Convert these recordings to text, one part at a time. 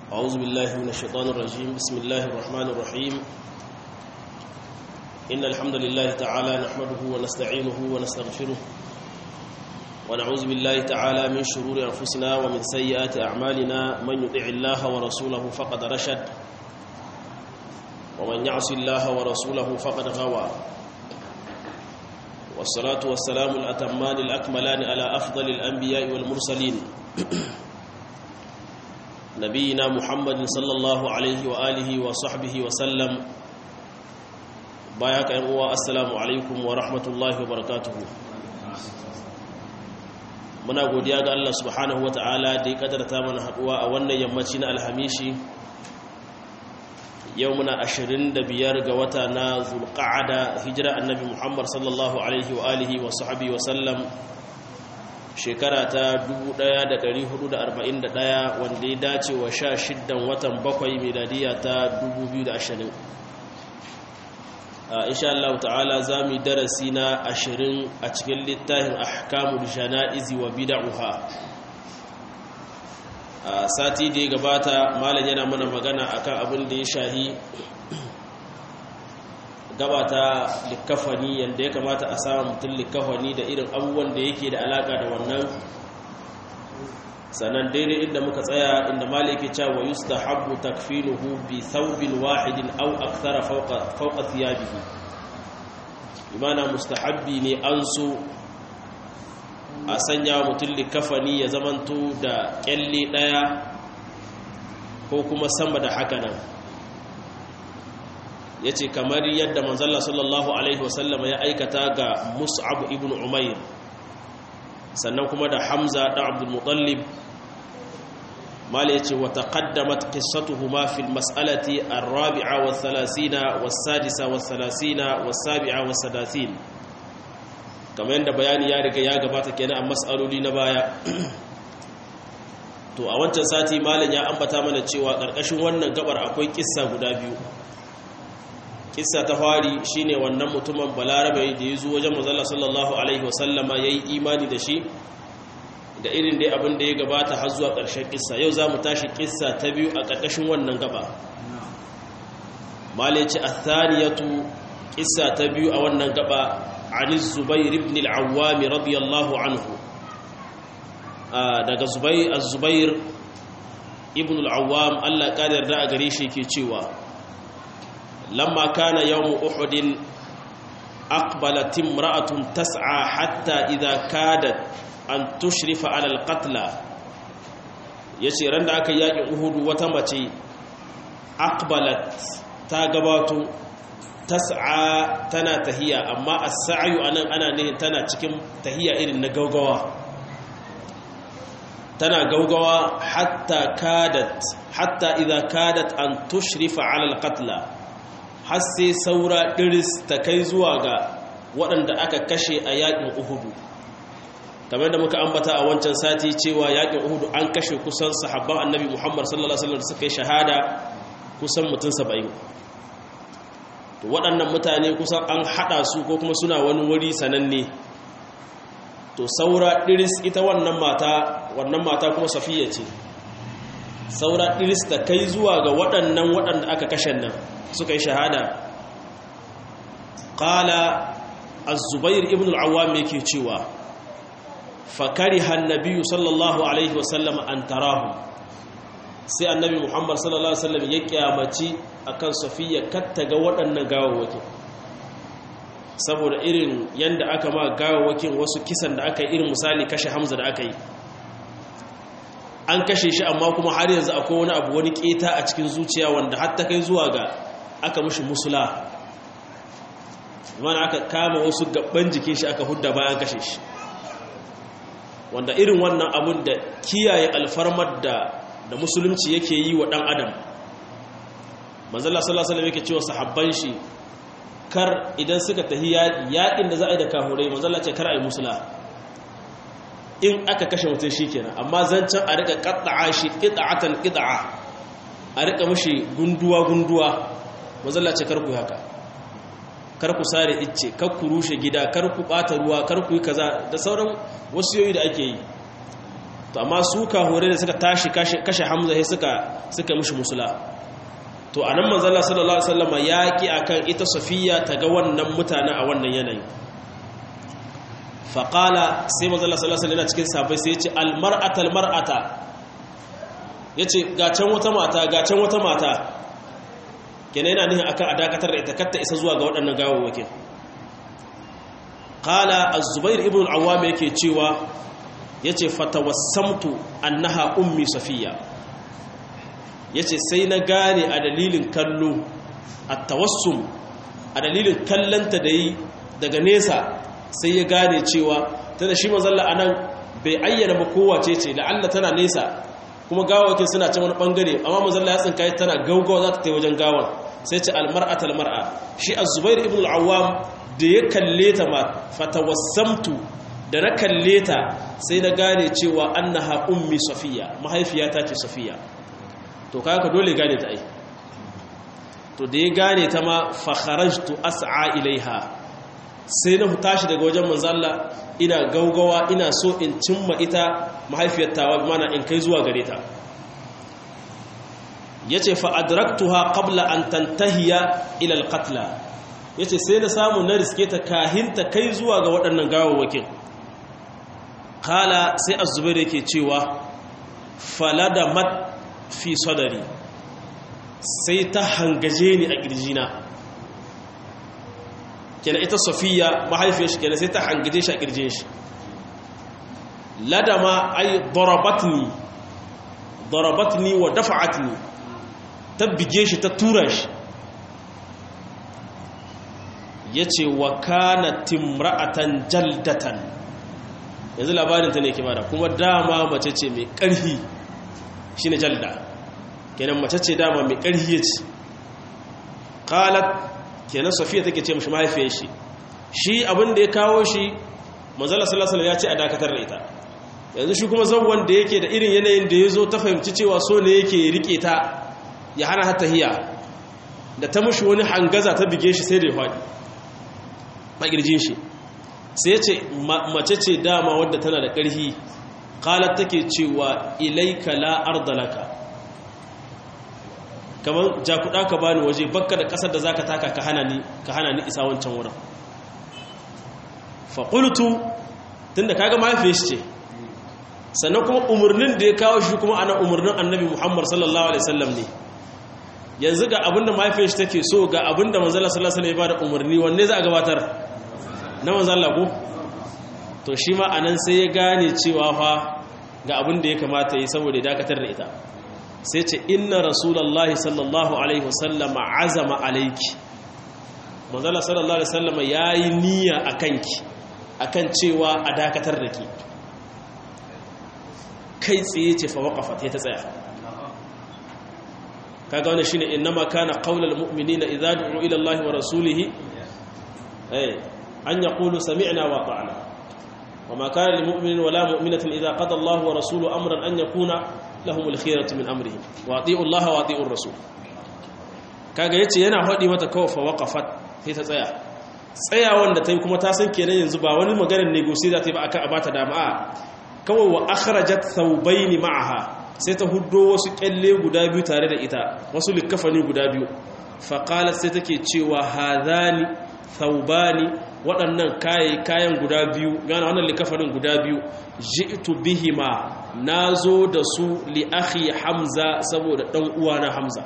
أعوذ بالله من الشيطان الرجيم بسم الله الرحمن الرحيم إن الحمد لله تعالى نحمده ونستعينه ونستغفره ونعوذ بالله تعالى من شرور أنفسنا ومن سيئات أعمالنا من يطع الله ورسوله فقد رشد ومن يعص الله ورسوله فقد غوى والصلاة والسلام الأتمان الأكملان على أفضل الأنبياء والمرسلين نبينا محمد صلى الله عليه وآله وصحبه وسلم باياك أنواء السلام عليكم ورحمة الله وبركاته muna godiya ga Allah subhanahu ta'ala da ya kadarta mana haduwa a wannan yammaci na alhamishi yau muna 25 ga wata na zulqa'ada hijira annabi Muhammad sallallahu alaihi wa alihi wa sahbihi wa sallam shekara ta 1441 wanda ya dace wa 16 watan bakwai miladiya ta 2020 insha Allah ta'ala za mu yi darasi na ashirin a cikin littafin ahkamul jana'izi wa bid'uha a sati da ya gabata malam yana mana magana akan abin da ya shahi gabata likafani yanda ya kamata a samu mutum likafani da irin abubuwan da yake da alaka da wannan sannan daidai inda muka tsaya inda maliki cewa yustahabbu takfinuhu bi thawbin wahidin aw akthara fawqa fawqa thiyabihi imana mustahabbi ne an so a sanya mutum likafani ya zamanto da kyalle daya ko kuma sama da haka nan yace kamar yadda manzalla sallallahu alaihi wasallam ya aikata ga mus'ab ibn umair sannan kuma da hamza da abdul mutallib mala yace wa taqaddamat qissatuhuma fil mas'alati ar-rabi'a wa thalathina was-sadisa was-thalathina was-sabi'a was-sadathin kamar yadda bayani ya riga ya gabata kenan a mas'aloli na baya to a wancan sati malam ya ambata mana cewa karkashin wannan gabar akwai kissa guda biyu kissa ta fari shine wannan mutumin balarabe da ya zo wajen manzon sallallahu alaihi wasallama yayi imani da shi da irin dai abin da ya gabata har zuwa ƙarshen kissa yau za mu tashi kissa ta biyu a ƙarƙashin wannan gaba malice athaniyatu kissa ta biyu a wannan gaba ani zubair ibn al-awwam radiyallahu anhu daga zubair az-zubair ibn al-awwam Allah ya yarda a gare shi yake cewa lamma kana yawm uhud aqbalat imra'atun tas'a hatta idha kadat an tushrifa alal qatla yace ran da aka yaki uhudu wata mace aqbalat ta gabato tas'a tana tahiya amma as-sa'yu anan ana ne tana cikin tahiya irin na gaugawa tana gaugawa hatta kadat hatta idza kadat an tushrifa alal qatla har sai saura diris ta kai zuwa ga waɗanda aka kashe a yakin uhudu kamar da muka ambata a wancan sati cewa yakin uhudu an kashe kusan sahabban annabi muhammad sallallahu alaihi wasallam suka yi shahada kusan mutum saba'in to waɗannan mutane kusan an haɗa su ko kuma suna wani wuri sananne to saura ɗiris ita wannan mata wannan mata kuma safiya ce saura ɗiris ta kai zuwa ga waɗannan waɗanda aka kashe nan suka yi shahada ƙala az-zubair ibn al-awwam yake cewa fakariha annabi sallallahu alaihi wasallam an tarahu sai annabi muhammad sallallahu alaihi wasallam ya kyamaci akan safiya katta ga waɗannan gawawakin saboda irin yanda aka ma gawawakin wasu kisan da aka yi irin misali kashe hamza da aka yi an kashe shi amma kuma har yanzu akwai wani abu wani keta a cikin zuciya wanda hatta kai zuwa ga aka mushi musula mana aka kama wasu gaban jikin shi aka hudda bayan kashe shi wanda irin wannan abun da kiyaye alfarmar da da musulunci yake yi wa ɗan adam manzala sallallahu alaihi yake cewa sahabban shi kar idan suka tahi yaƙin da za a yi da kahurai manzala ce kar a yi musula in aka kashe mutum shi kenan amma zancen a rika ƙaɗa'a shi ƙiɗa'atan ƙiɗa'a a rika mashi gunduwa gunduwa manzala ce kar ku haka kar ku sare icce kar ku rushe gida kar ku ɓata ruwa kar ku yi kaza da sauran wasu yoyi da ake yi to amma su kahore da suka tashi kashe hamza sai suka suka mishi musula to anan manzo Allah sallallahu alaihi wasallam ya ki akan ita safiya ta ga wannan mutane a wannan yanayi faqala sai manzo Allah sallallahu alaihi wasallam cikin sahabbai sai ya ce al mar'ata al mar'ata yace ga can wata mata ga can wata mata kenan yana nihin akan a dakatar da ita katta isa zuwa ga waɗannan gawawwakin qala az-zubair ibn al-awwam yake cewa yace fatawassamtu annaha ummi safiya yace sai na gane a dalilin kallo at-tawassum a dalilin kallanta da yi daga nesa sai ya gane cewa tana shi manzalla anan bai ayyana ba kowace ce la'alla tana nesa kuma gawakin suna can wani bangare amma manzalla ya tsinka tana gaugawa za ta ta wajen gawan sai ce almar'atal mar'a shi az-zubair ibn al-awwam da ya kalle ta ma fatawassamtu da na kalle ta sai na gane cewa annaha ummi safiya mahaifiyata ce safiya to kaga dole gane ta ai to da ya gane ta ma fa kharajtu as'a ilaiha sai na tashi daga wajen manzo Allah ina gaugawa ina so in cimma ita mahaifiyar tawa mana in kai zuwa gare ta yace fa adraktuha qabla an tantahiya ila alqatla yace sai na samu na riske ta kahinta kai zuwa ga waɗannan gawawwakin kala sai az-zubair yake cewa falada mat fi sadari sai ta hangaje ni a kirjina kenan ita safiya mahaifiyar shi kenan sai ta hangaje shi a kirjin shi ladama ay darabatni darabatni wa dafa'atni ta bige shi ta tura shi ya ce wa kana timra'atan jaldatan yanzu labarinta ne kimara kuma dama mace ce mai ƙarhi shi ne jalda kenan mace ce dama mai ƙarhi ya ce ƙalat kenan safiya take ce mashi mahaifiyar shi shi abin da ya kawo shi manzala salasala ya ce a dakatar da ita yanzu shi kuma zauwan da yake da irin yanayin da ya zo ta fahimci cewa so ne yake rike ta ya hana hata hiya da ta mushi wani hangaza ta bige shi sai da ya faɗi a ƙirjin shi sai ce mace ce dama wadda tana da ƙarfi ƙalar take cewa ilaika la ardalaka kamar jakuɗa ka bani waje bakka da ƙasar da za ka taka ka hana ni isa wancan wurin faƙultu tun da kaga mahaifiyar shi ce sannan kuma umarnin da ya kawo shi kuma ana umarnin annabi muhammad sallallahu alaihi wasallam ne yanzu ga abinda mahaifiyar shi take so ga abinda manzala sallallahu alaihi wasallam ya bada umarni wanne za a gabatar na manzala ko to shi ma anan sai ya gane cewa fa ga abin da ya kamata yi saboda ya dakatar da ita sai ce inna rasulullahi sallallahu alaihi wasallam azama alayki manzala sallallahu alaihi wasallam yayi niyya akanki akan cewa a dakatar da ki kai tsaye ce fa waqafat ta tsaya kaga wannan shine innama kana qaulul mu'minina idza du'u ila Allah wa rasulihi eh an yaqulu sami'na wa ata'na wama kana lil mu'minin wala mu'minatin idza qada Allah wa rasuluhu amran an yakuna lahumul khiyaratu min amrihim wa ati'u Allah wa ati'u rasul kaga yace yana hadi mata kawai fa waqafat sai ta tsaya tsayawan da tai kuma ta san kenan yanzu ba wani maganar negotiate ta yi ba akan abata dama'a kawai wa akhrajat thawbayn ma'aha sai ta huddo wasu kyalle guda biyu tare da ita wasu likafani guda biyu faƙalar sai take cewa hazani thaubani waɗannan kayan guda biyu gana wannan likafanin guda biyu ji'tu bihima na zo da su li akhi hamza saboda ɗan uwana hamza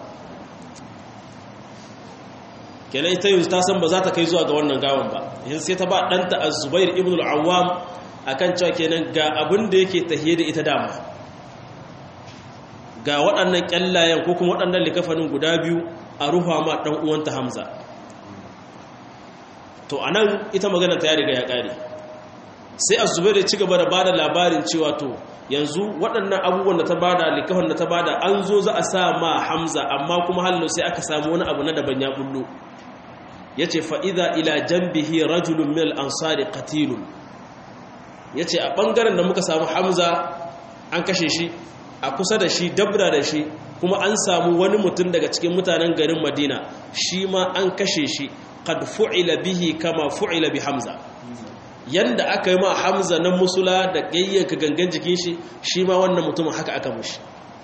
kenan ita yanzu ta san ba za ta kai zuwa ga wannan gawan ba yanzu sai ta ba ɗanta az-zubair ibn al-awwam akan cewa kenan ga abin da yake tahiye da ita dama ga waɗannan ƙyallayen ko kuma waɗannan likafanin guda biyu a ruha ma ɗan uwanta hamza to a nan ita magana ta ya riga ya ƙare sai a zube da ci gaba da ba da labarin cewa to yanzu waɗannan abubuwan da ta ba da likafan da ta ba da an zo za a sa ma hamza amma kuma hallo sai aka samu wani abu na daban ya bullo ya ce fa'iza ila jambihi rajulun mil ansari katilun ya ce a ɓangaren da muka samu hamza an kashe shi a kusa da shi dabra da shi kuma an samu wani mutum daga cikin mutanen garin madina shi ma an kashe shi kad fu'ila bihi kama fu'ila bi hamza yanda aka yi ma hamza na musula da ƙayyanka gangan jikin shi shi ma wannan mutumin haka aka mushi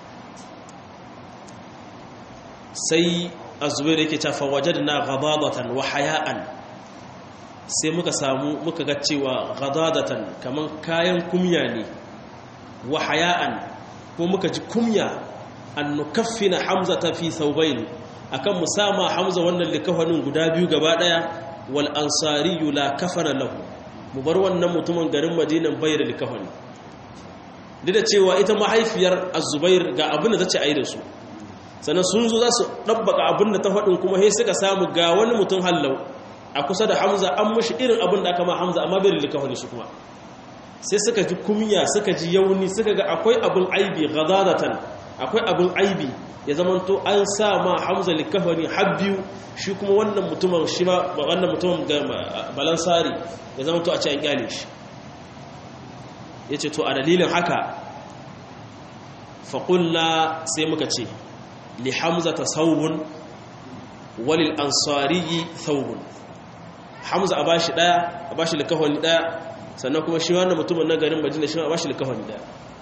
sai azubair yake ta fawajadna ghadadatan wa haya'an sai muka samu muka ga cewa ghadadatan kaman kayan kumya ne wa haya'an ko muka ji kumya an nukaffina hamzata fi thawbayn akan musama hamza wannan likafanin guda biyu gaba daya wal ansari la kafara lahu mu bar wannan mutumin garin madinan bayar likafani duk da cewa ita mahaifiyar azubair ga abin da tace ayi da su sannan sun zo za su ɗabbaka abin da ta faɗin kuma sai suka samu ga wani mutum hallau a kusa da hamza an mashi irin abin da aka ma hamza amma bai da likafani su kuma sai suka ji kumya suka ji yauni suka ga akwai abin aibi ghadadatan akwai abin aibi ya zamanto an sa ma hamza likafani har biyu shi kuma wannan mutumin shi ma wannan mutumin balansari ya zamanto a ce an kyale shi yace to a dalilin haka faƙulla sai muka ce li hamza ta saubun walil ansariyi saubun hamza a bashi daya a bashi likafani daya sannan kuma shi wannan mutumin na garin madina shi a bashi likafani daya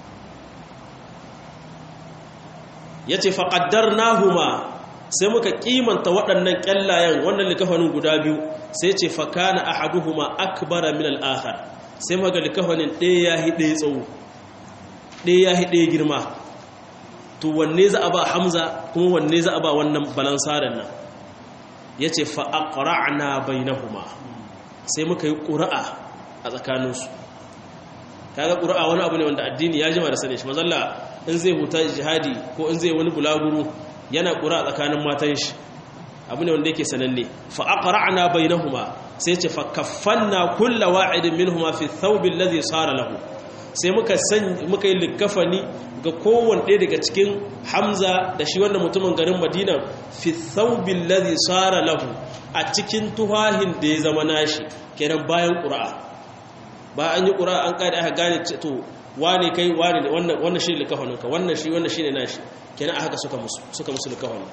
ya ce faƙaddar nahuma sai muka kimanta waɗannan ƙyallayen wannan likafanin guda biyu sai ce fakana ahaduhuma akbara min al'akhar sai maga likafanin ɗaya ya hi ɗaya tsawo ɗaya ya hi ɗaya girma to wanne za a ba hamza kuma wanne za a ba wannan balansarin nan ya ce fa'aƙara'na bai na huma sai muka yi ƙura'a a tsakaninsu kaga ƙura'a wani abu ne wanda addini ya jima da sani shi mazalla in zai huta jihadi ko in zai wani bulaguro yana ƙura'a tsakanin matan shi abu ne wanda yake sananne fa'aƙara'na bai na huma sai ce fa kaffanna kulla wa'idin min huma fi thawbin ladhi sara lahu sai muka san muka yi likafani ga kowane ɗaya daga cikin hamza da shi wannan mutumin garin madina fi thawbin ladhi sara lahu a cikin tuhahin da ya zama nashi kenan bayan ƙura'a ba an yi ƙura'a an ƙada aka gane to wane kai wane ne wannan shi ne likafanin ka wannan shi wannan shi ne nashi kenan a haka suka musu suka musu likafanin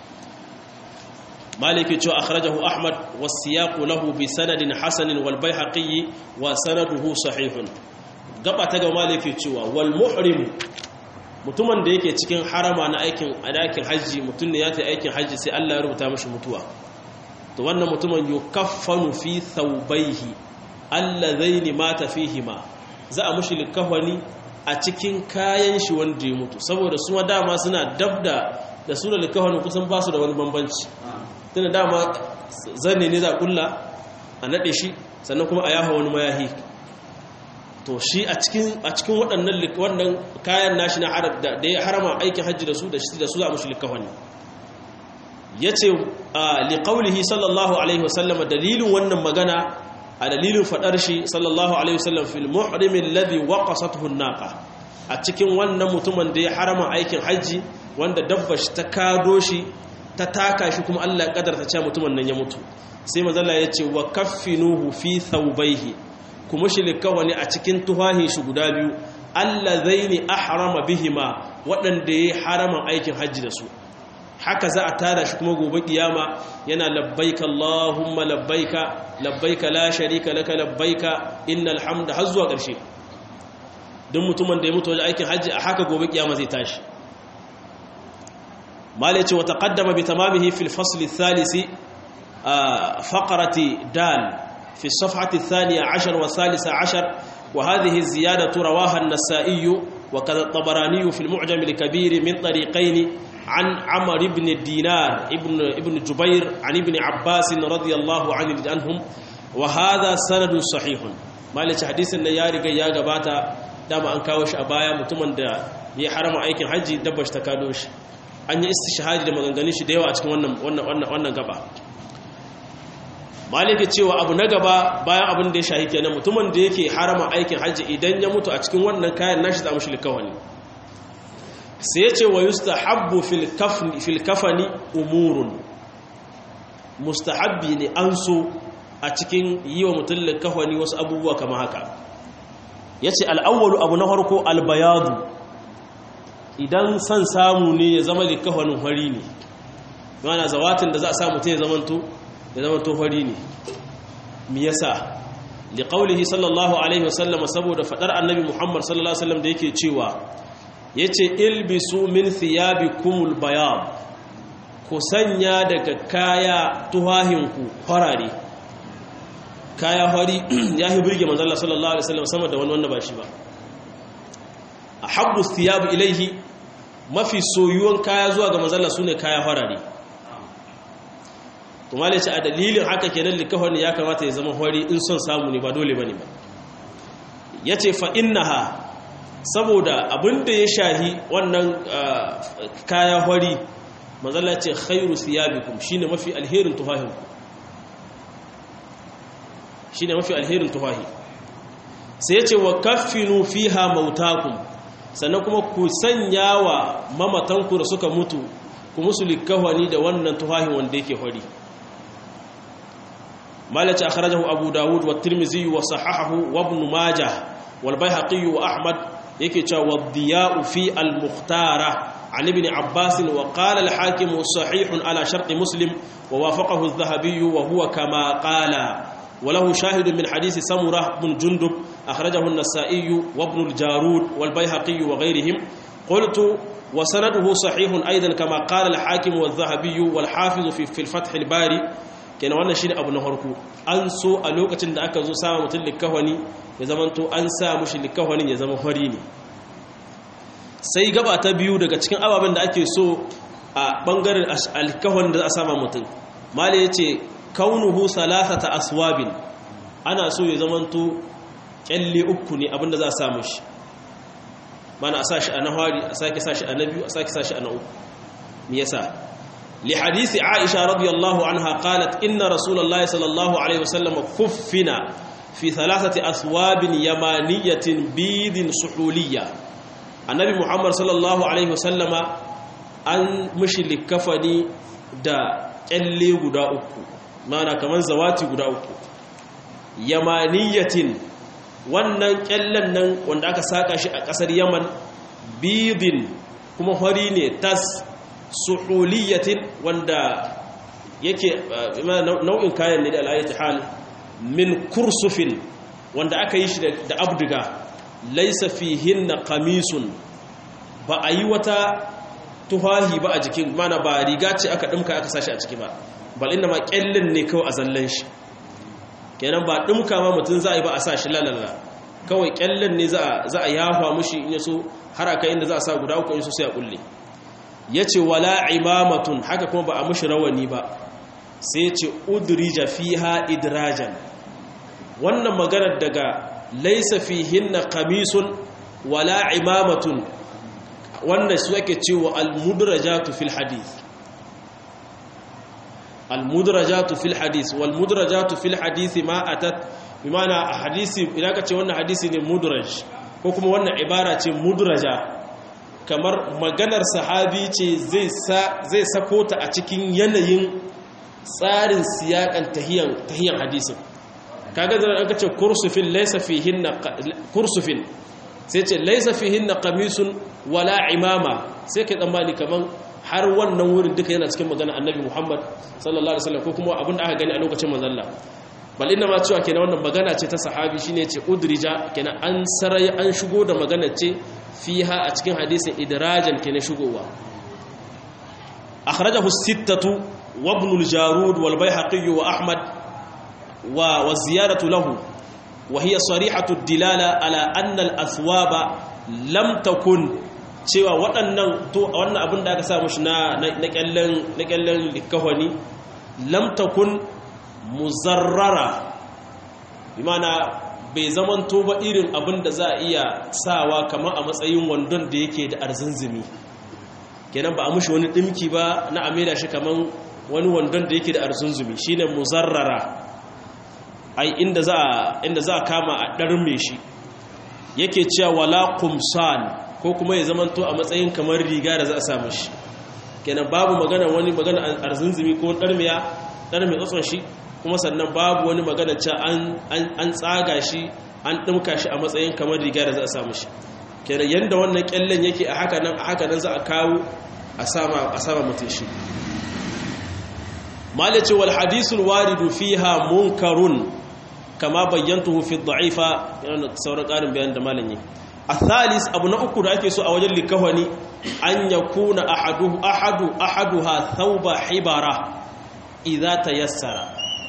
maliki cewa akhrajahu ahmad wasiyaqu lahu bi sanadin hasanin wal baihaqi wa sanaduhu sahihun gaba ta ga maliki cewa wal muhrim mutumin da yake cikin harama na aikin adakin haji mutum ne ya ta aikin haji sai Allah ya rubuta mashi mutuwa to wannan mutumin yukaffanu fi thawbayhi allazaini mata fihima za a mushi likafani a cikin kayan shi wanda ya mutu saboda su ma dama suna dabda da su da likafani kusan ba su da wani bambanci tunda dama zanne ne za kulla a nade shi sannan kuma a yaha wani mayahi to shi a cikin a cikin waɗannan wannan kayan nashi na da ya harama aikin hajji da su da shi da su za a mushi likafani yace li qawlihi sallallahu alaihi wasallam dalilin wannan magana a dalilin fadar shi sallallahu alaihi wasallam fil muhrim alladhi waqasathu an-naqa a cikin wannan mutumin da ya harama aikin haji wanda dabba shi ta kado shi ta taka shi kuma Allah ya kadarta cewa mutumin nan ya mutu sai manzo Allah ya ce wa kaffinuhu fi thawbayhi kuma shi likawani a cikin tuhahin shi guda biyu allazaini ahrama bihima waɗanda ya harama aikin haji da su haka za a tara shi kuma gobe kiyama yana labbaika Allahumma labbaika labbaika la sharika laka labbaika innal hamda har zuwa ƙarshe don mutumin da ya mutu wajen aikin hajji a haka gobe kiyama zai tashi malai ce wa taqaddama bi tamamihi fil fasl ath-thalith faqrati dal fi as-safhati ath-thaniya 10 wa thalitha 10 wa hadhihi az-ziyadatu rawaha an-nasa'i wa kadha at-tabarani fi al-mu'jam al-kabir min tariqayn عن عمر بن الدينار ابن ابن جبير عن ابن عباس رضي الله عنهم وهذا سند صحيح مالك حديث ان يا riga ya gabata dama an kawo shi a baya mutumin da ya harama aikin haji dabba shi ta kado shi an yi istishhadi da maganganun shi da yawa a cikin wannan wannan wannan wannan gaba maliki cewa abu na gaba bayan abin da ya shahi kenan mutumin da yake harama aikin haji idan ya mutu a cikin wannan kayan nashi za mu shi likawani sai ya ce wa yustahabbu fil kafani umurun mustahabbi ne an so a cikin yi wa mutum kafani wasu abubuwa kama haka ya ce al'awwalu abu na harko albayadu idan son samu ne ya zama likafanin hari ne yana zawatin da za a sa mutum ya zamanto ya zamanto hari ne mi yasa liqaulihi sallallahu alaihi wasallam saboda fadar annabi Muhammad sallallahu alaihi wasallam da yake cewa yace ilbisu min thiyabikumul bayad ku sanya daga kaya tuhahinku farare kaya fari ya hi burge manzo Allah sallallahu alaihi wasallam sama da wani wanda ba shi ba ahabbu thiyab ilaihi mafi soyuwan kaya zuwa ga manzo Allah sune kaya farare to male ce a dalilin haka kenan likafani ya kamata ya zama fari in son samu ne ba dole bane ba yace fa innaha saboda abinda ya shahi wannan kaya fari manzo Allah ce khairu thiyabikum shine mafi alherin tuhahinku shi ne mafi alherin tufahi sai ya ce wa kaffinu fiha mautakum sannan kuma ku sanya wa mamatanku da suka mutu ku musu likawani da wannan tufahin wanda yake hori malaci akhrajahu abu dawud wa tirmizi wa sahahahu wa ibn majah wal baihaqi wa ahmad yake cewa wa diya'u fi al mukhtara عن ابن عباس وقال الحاكم صحيح على شرط مسلم ووافقه الذهبي وهو كما قال وله شاهد من حديث سمرة بن جندب أخرجه النسائي وابن الجارود والبيهقي وغيرهم قلت وسنده صحيح أيضا كما قال الحاكم والذهبي والحافظ في, في الفتح الباري كان وانا شيء أبو نهركو أنسو ألوكة دا أكا زو سامة متلكهوني يزمنتو أنسى مش لكهوني يزمن هريني sai gaba ta biyu daga cikin ababen da ake so a bangaren alkahon da za a sama mutum mali ya ce kaunuhu salasata aswabin ana so ya zamanto kyalle uku ne abinda za a samu shi mana a sashi a nahari a sake sashi a na biyu a sake sashi a na uku me yasa li hadisi aisha radiyallahu anha qalat inna rasulullahi sallallahu alaihi wasallam kuffina fi thalathati aswabin yamaniyatin bidin suhuliyya annabi muhammad sallallahu alaihi wasallama an mishi likafani da kyalle guda uku mana kamar zawati guda uku yamaniyatin wannan kyallen nan wanda aka saka shi a kasar yaman bidin kuma hori ne tas suhuliyatin wanda yake nau'in kayan ne da alayyati hal min kursufin wanda aka yi shi da abdiga laisa fihinna qamisun ba a yi wata tufahi ba a jikin mana ba riga ce aka dimka aka sashi a ciki ba bal inda ma kyallin ne kawai a zallan shi kenan ba dimka ma mutum za a yi ba a sa shi lalala kawai kyallin ne za a yafa mushi in yaso har aka inda za a sa guda uku in so sai a kulle yace wala imamatun haka kuma ba a mushi rawani ba sai yace udrija fiha idrajan wannan maganar daga laysa fihinna qamisun wala imamatun wannan su ake cewa al-mudrajatu fil hadith al-mudrajatu fil hadith wal mudrajatu fil hadith ma atat bimana hadisi idan ka ce wannan hadisi ne mudraj ko kuma wannan ibara ce mudraja kamar maganar sahabi ce zai sa zai sako ta a cikin yanayin tsarin siyakan tahiyan tahiyan hadisin kaga da aka ce kursufin laysa fihinna kursufin sai ce laysa fihinna qamisun wala imama sai kai tsammani kaman har wannan wurin duka yana cikin magana annabi Muhammad sallallahu alaihi wasallam ko kuma abin da aka gani a lokacin manzon Allah bal inna ma cewa kenan wannan magana ce ta sahabi shine ce udrija kenan an sarai an shigo da magana ce fiha a cikin hadisin idrajan kenan shigowa akhrajahu as-sittatu wa ibn al-jarud wal bayhaqi wa ahmad wa wa ziyaratu lahu wa hiya sarihatu ad-dilala ala anna al-athwaba lam takun cewa waɗannan to wannan abin da aka sa mushi na na kyallen na kyallen likahwani lam takun muzarrara imana bai zamanto ba irin abin da za a iya sawa kamar a matsayin wandon da yake da arzinzimi kenan ba a mushi wani dimki ba na amira shi kamar wani wandon da yake da arzinzimi shine muzarrara ai inda za inda za kama a darme shi yake cewa wala kumsan ko kuma ya zamanto a matsayin kamar riga da za a samu shi kenan babu magana wani magana arzinzimi ko darmiya darme tsotson shi kuma sannan babu wani magana cewa an tsaga shi an ɗimka shi a matsayin kamar riga da za a samu shi kenan yadda wannan kyallen yake a haka nan a haka nan za a kawo a sama mutum shi malice wal hadisul waridu fiha munkarun kama bayyantuhu fi dha'ifa yana sauran ƙarin bayan da malam yi athalis abu na uku da ake so a wajen likawani an yakuna ahadu ahadu ahaduha thawba hibara idza tayassara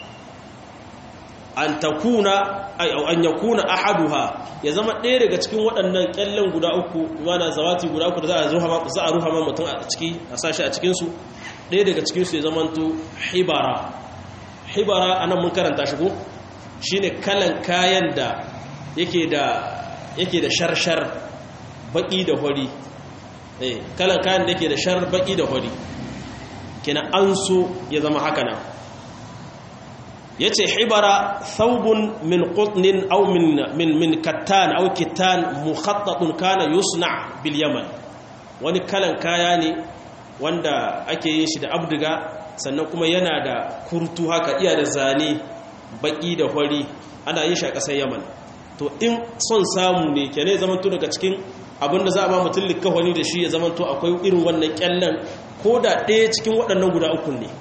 an takuna ay an yakuna ahaduha ya zama ɗaya daga cikin waɗannan kyallen guda uku mana zawati guda uku da za a ruha za a ruha ma mutum a ciki a sashi a cikin su ɗaya daga cikin su ya zama to hibara hibara anan mun karanta shi ko shine kalan kayan da yake da yake da sharshar baki da hori eh kalan kayan da yake da shar baki da hori kina an so ya zama haka nan yace hibara thawbun min qutnin aw min min min kattan aw kittan mukhattatun kana yusna bil yaman wani kalan kaya ne wanda ake yin shi da abdiga sannan kuma yana da kurtu haka iya da zane baki da hori ana yin shi a ƙasar yaman to in son samu ne ke ne zamanto daga cikin abinda za a ba mutum likawani da shi ya zamanto akwai irin wannan kyallen ko da ɗaya cikin waɗannan guda ukun ne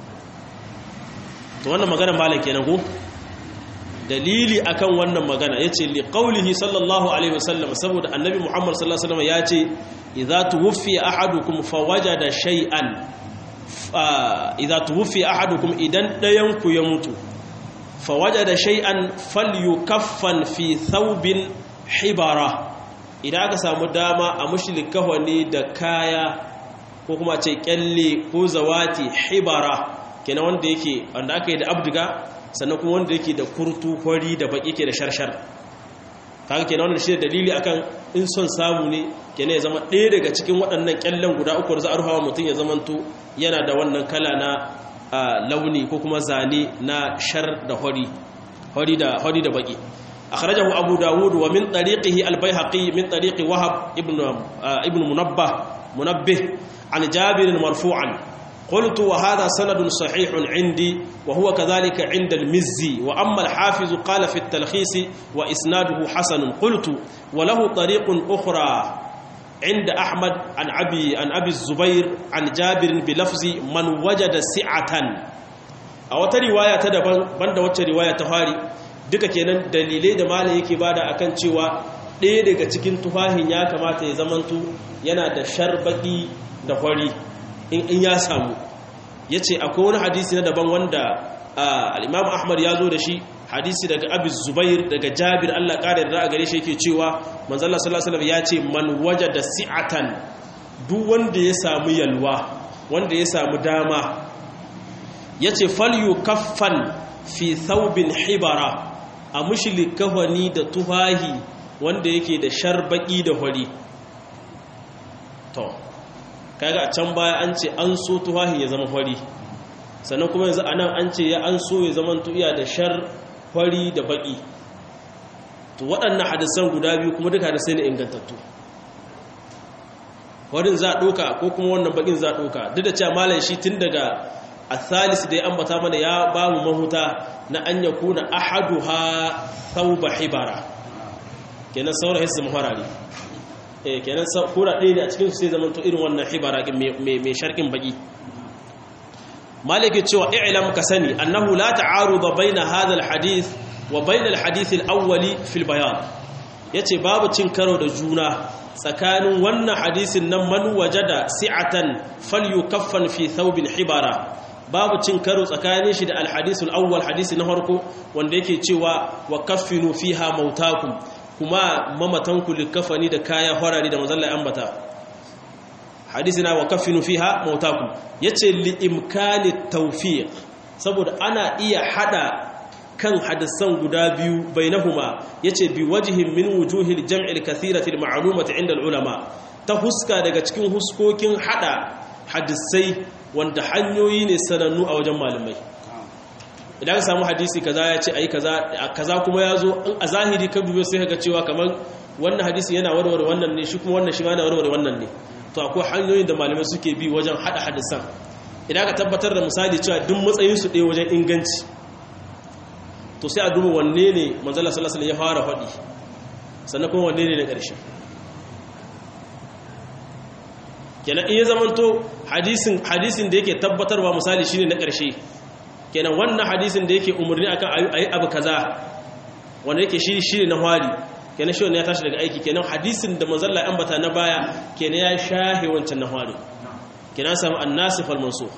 to wannan magana malam kenan ko dalili akan wannan magana yace li qaulihi sallallahu alaihi wasallam saboda annabi muhammad sallallahu alaihi wasallam yace idza tuwfiya ahadukum fawajada shay'an idza tuwfiya ahadukum idan dayan ku ya mutu fawajada shay'an falyukaffan fi thawbin hibara idan aka samu dama a mushrikawa ne da kaya ko kuma ce kyalle ko zawati hibara kenan wanda yake wanda aka yi da abdiga sannan kuma wanda yake da kurtu kwari da baki ke da sharshar kaga kenan wannan shi da dalili akan in son samu ne kenan ya zama ɗaya daga cikin waɗannan kyallen guda uku da za a ruhawa mutum ya zamanto yana da wannan kala na launi ko kuma zane na shar da hori hori da hori da baki akhrajahu abu dawud wa min tariqihi al-baihaqi min tariqi wahab ibn ibn munabbah munabbih an jabir marfu'an قلت وهذا سند صحيح عندي وهو كذلك عند المزي وأما الحافظ قال في التلخيص وإسناده حسن قلت وله طريق أخرى عند أحمد عن أبي, عن أبي الزبير عن جابر بلفظ من وجد سعة أو رواية تدبن بند وجه رواية تفاري duka kenan dalilai da malam yake bada akan cewa ɗaya daga cikin tufahin ya kamata ya zamanto yana da sharbaki da hori in ya samu ya ce akwai wani hadisi na daban wanda al'imam ahmad ya zo da shi hadisi daga abis zubair daga jabir allah ƙarar da a gare shi yake cewa manzala salasalam ya ce man waje da si'atan duk wanda ya samu yalwa wanda ya samu dama ya ce falyu kaffan fi thawbin hibara a mushili kahwani da tuhahi wanda yake da sharbaki da hori to kaga a can baya an ce an so tuhahi ya zama fari sannan kuma yanzu a nan an ce ya an so ya zama iya da shar fari da baki to waɗannan hadisan guda biyu kuma duka hadisai ne ingantattu warin za a ɗoka ko kuma wannan bakin za a ɗoka duk da cewa malam shi tun daga athalis da ya ambata mana ya ba mu mahuta na an ya kuna ahaduha thawba hibara kenan sauran hissu maharari eh kenan kura ɗaya ne a cikin su sai zama to irin wannan hibara mai sharkin baki maliki cewa i'lam ka sani annahu la ta'aruda baina hadha alhadith wa baina alhadith alawwali fil bayan yace babu cin karo da juna tsakanin wannan hadisin nan man wajada si'atan falyukaffan fi thawbin hibara babu cin karo tsakanin shi da alhadith alawwal hadisi na farko wanda yake cewa wa kaffinu fiha mautakum kuma mamatanku likafani da kaya farari da mazalla ambata hadisi na wa kafinu fiha mautakum yace li imkani tawfiq saboda ana iya hada kan hadisan guda biyu bainahuma yace bi wajhin min wujuhil jam'il kathirati al-ma'lumati 'inda al-ulama ta huska daga cikin huskokin hada hadisai wanda hanyoyi ne sanannu a wajen malamai idan ka samu hadisi kaza ya ce ayi kaza kaza kuma ya zo a zahiri ka dubo sai ka cewa kamar wannan hadisi yana warware wannan ne shi kuma wannan shi ma yana warware wannan ne to akwai hanyoyin da malamai suke bi wajen hada hadisan idan ka tabbatar da misali cewa duk matsayin su ɗaya wajen inganci to sai a duba wanne ne manzala sallallahu alaihi ya fara faɗi sannan kuma wanne ne na ƙarshe kenan in ya zamanto hadisin hadisin da yake tabbatarwa misali shine na ƙarshe kenan wannan hadisin da yake umarni akan ayi abu kaza wanda yake shi shi na hwari kenan shi ya tashi daga aiki kenan hadisin da manzalla ambata na baya kenan ya shahe wancan na hwari kenan samu annasif wal mansukh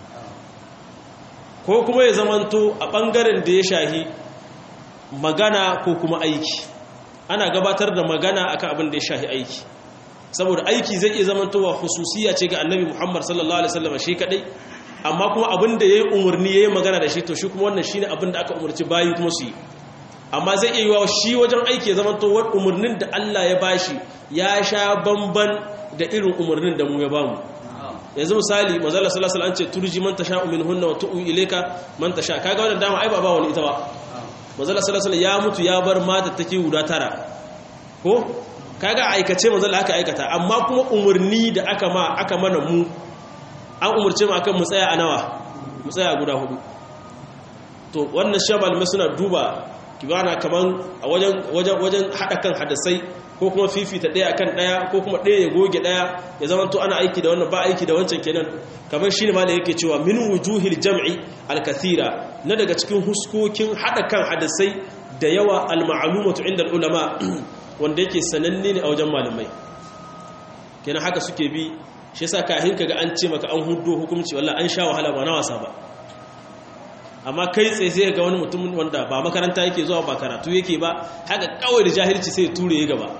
ko kuma ya zamanto a bangaren da ya shahi magana ko kuma aiki ana gabatar da magana akan abin da ya shahi aiki saboda aiki zai iya zamantowa hususiya ce ga annabi Muhammad sallallahu alaihi wasallam shi kadai amma kuma abin da yayi umurni yayi magana da shi to shi kuma wannan shine abin da aka umurci bayi kuma su yi amma zai iya yiwa shi wajen aiki ya zamanto wani umurnin da Allah ya bashi ya sha bamban da irin umurnin da mu ya bamu yanzu misali manzala sallallahu alaihi wasallam an ce turji man tasha minhunna wa tu'u ilayka man tasha kaga wannan dama ai ba ba wani ita ba manzala sallallahu alaihi ya mutu ya bar mata take guda tara ko kaga aikace manzala aka aikata amma kuma umurni da aka ma aka mana mu an umurce mu akan mu tsaya a nawa mu tsaya guda hudu to wannan shabal mai suna duba kibana kaman a wajen wajen wajen hada kan hadisai ko kuma fifita ɗaya akan ɗaya ko kuma ɗaya ya goge ɗaya ya zama to ana aiki da wannan ba aiki da wancan kenan kamar shi ne ma da yake cewa min wujuhil jam'i alkathira na daga cikin huskokin haɗa kan hadisai da yawa alma'alumatu inda ulama wanda yake sananne ne a wajen malamai kenan haka suke bi shi yasa kahin kaga an ce maka an huddo hukunci wallahi an sha wahala ba na wasa ba amma kai tsaye sai ga wani mutum wanda ba makaranta yake zuwa ba karatu yake ba haka kawai da jahilci sai ture ya gaba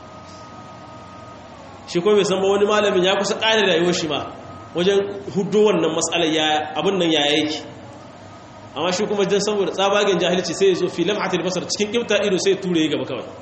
shi kuma bai san ba wani malamin ya kusa ƙare rayuwar shi ma wajen hudu wannan matsalar ya abin nan ya yake amma shi kuma jan saboda tsabagen jahilci sai ya zo filam hatil basar cikin kimta ido sai ture ya gaba kawai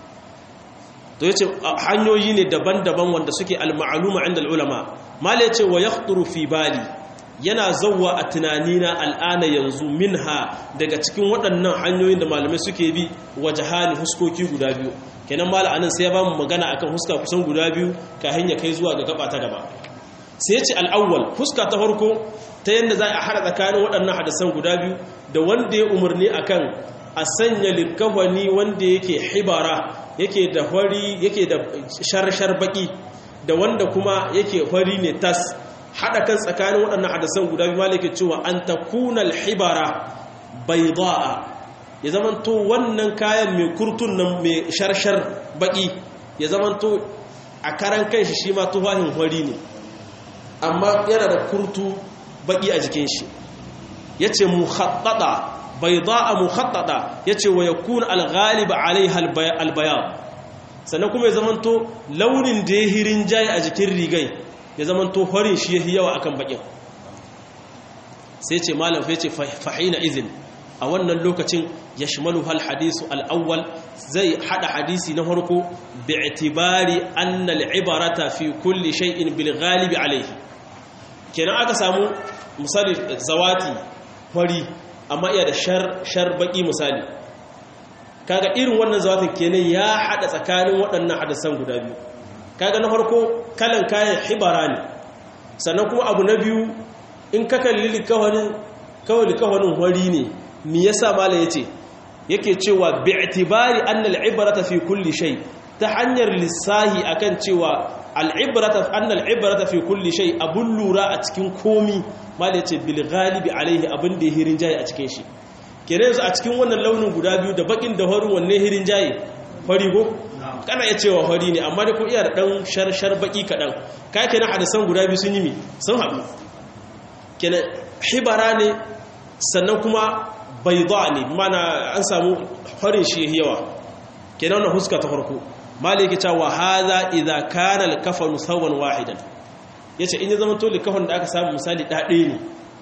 to yace hanyoyi ne daban-daban wanda suke al-ma'luma inda al-ulama mal yace wa yakhturu fi bali yana zauwa a tunanina al'ana yanzu minha daga cikin waɗannan hanyoyin da malamai suke bi waje hali huskoki guda biyu kenan mala anan sai ya ba mu magana akan huska kusan guda biyu kahin ya kai zuwa ga gaba ta gaba sai ya ce al'awwal huska ta farko ta yadda za a haɗa tsakanin waɗannan hadisan guda biyu da wanda ya umarni akan a sanya likawani wanda yake hibara yake da hori yake da sharshar baki da wanda kuma yake hori ne tas haɗa kan tsakanin waɗannan hadisan guda biyu malike cewa an ta kunal hibara bai za'a ya zamanto wannan kayan mai kurtun nan mai sharshar baƙi ya zamanto a karan kai shi shi ma tuhahin hori ne amma yana da kurtu baƙi a jikin shi ya ce muhaɗaɗa bai za'a muhaɗaɗa ya ce wa ya kuna alghaliba alai albayan sannan kuma ya zamanto launin da ya hirin jaye a jikin rigai ya zama to horin shi yahi yawa akan bakin sai ce malam fa yace fahina izin a wannan lokacin yashmalu hal hadisu al-awwal zai hada hadisi na farko bi'tibari anna al-ibarata fi kulli shay'in bil ghalib alayhi kenan aka samu misali zawati fari amma iya da shar shar baki misali kaga irin wannan zawatin kenan ya hada tsakanin waɗannan hadisan guda biyu kaga na farko kalan kayan hibara ne sannan kuma abu na biyu in ka kalli likawanin kawai likawanin wari ne mi yasa malam yace yake cewa bi'tibari anna al-ibrata fi kulli shay ta hanyar lissahi akan cewa al-ibrata anna al-ibrata fi kulli shay abun lura a cikin komi malam yace bil ghalibi alaihi abin da hirin jayi a cikin shi kenan yanzu a cikin wannan launin guda biyu da bakin da horin wanne hirin jayi fari go kana iya cewa fari ne amma da ko iya da dan shar baki kadan ka kenan hadisan guda biyu sun yi mi sun haɗu kenan hibara ne sannan kuma bayda ne mana an samu farin shi yawa kenan wannan huska ta farko maliki ta wa hadha idza kana al-kafanu sawan wahidan yace in ya zama to likafan da aka samu misali dade ne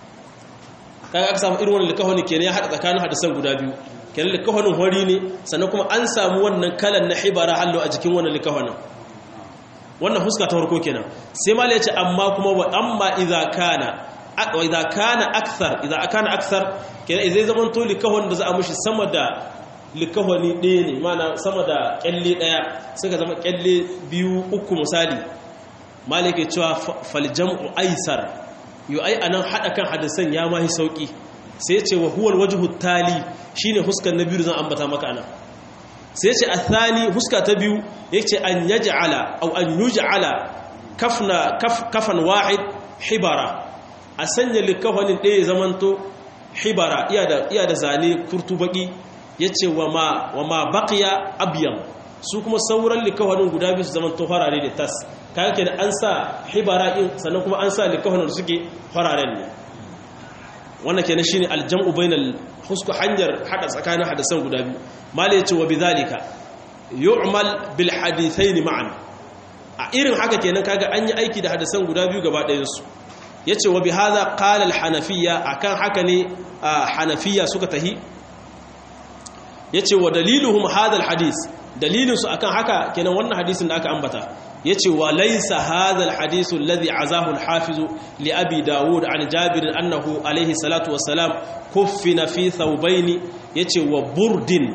kaga aka samu irin wannan likafan kenan ya hada tsakanin hadisan guda biyu kenan likafanin hori ne sannan kuma an samu wannan kalan na hibara hallo a jikin wannan likafanin wannan huska ta farko kenan sai mal ya ce amma kuma wa amma idza kana wa idza kana akthar idza kana akthar kenan idan zaman to likafan da za a mushi sama da likafani ɗaya ne mana sama da kyalle ɗaya suka zama kyalle biyu uku misali malik ya cewa fal jam'u aisar yu ai anan hada kan hadisan ya mahi sauki sai ce wa huwal wajhu tali shine huskan na biyu zan ambata maka anan sai ce athani huska ta biyu yace an yaj'ala aw an yuj'ala kafna kaf kafan wahid hibara a sanya likafanin ɗaya zamanto hibara iya da iya da zane kurtu baki yace wa ma wa ma baqiya abyam su kuma sauran likawanin guda biyu su zaman to farare da tas kaga kenan an sa hibara din sannan kuma an sa likawanin suke fararen ne wannan kenan shine aljam'u bainal husku hanyar hada tsakanin hadisan guda biyu malai yace wa bidhalika yu'mal bil hadithain ma'an a irin haka kenan kaga an yi aiki da hadisan guda biyu gaba ɗayan su yace wa bihadha qala al hanafiyya akan haka ne hanafiyya suka tahi yace wa daliluhum hadha al hadith dalilin su akan haka kenan wannan hadisin da aka ambata yace wa laysa hadha al hadith alladhi azahu al hafiz li abi daud an jabir annahu alayhi salatu wassalam kuffina fi thawbayn yace wa burdin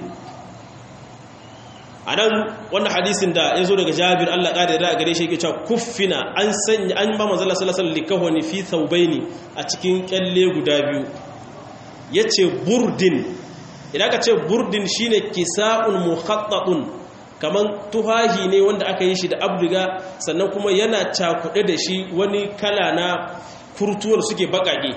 anan wannan hadisin da yazo daga jabir Allah kada da gare shi yake cewa kuffina an sanya an ba manzo sallallahu alaihi wasallam likahoni fi thawbayn a cikin kyalle guda biyu yace burdin idan ka ce burdin shine kisa'un mukhattatun kaman tuhahi ne wanda aka yi shi da abdiga sannan kuma yana cakuɗe da shi wani kala na kurtuwar suke bakake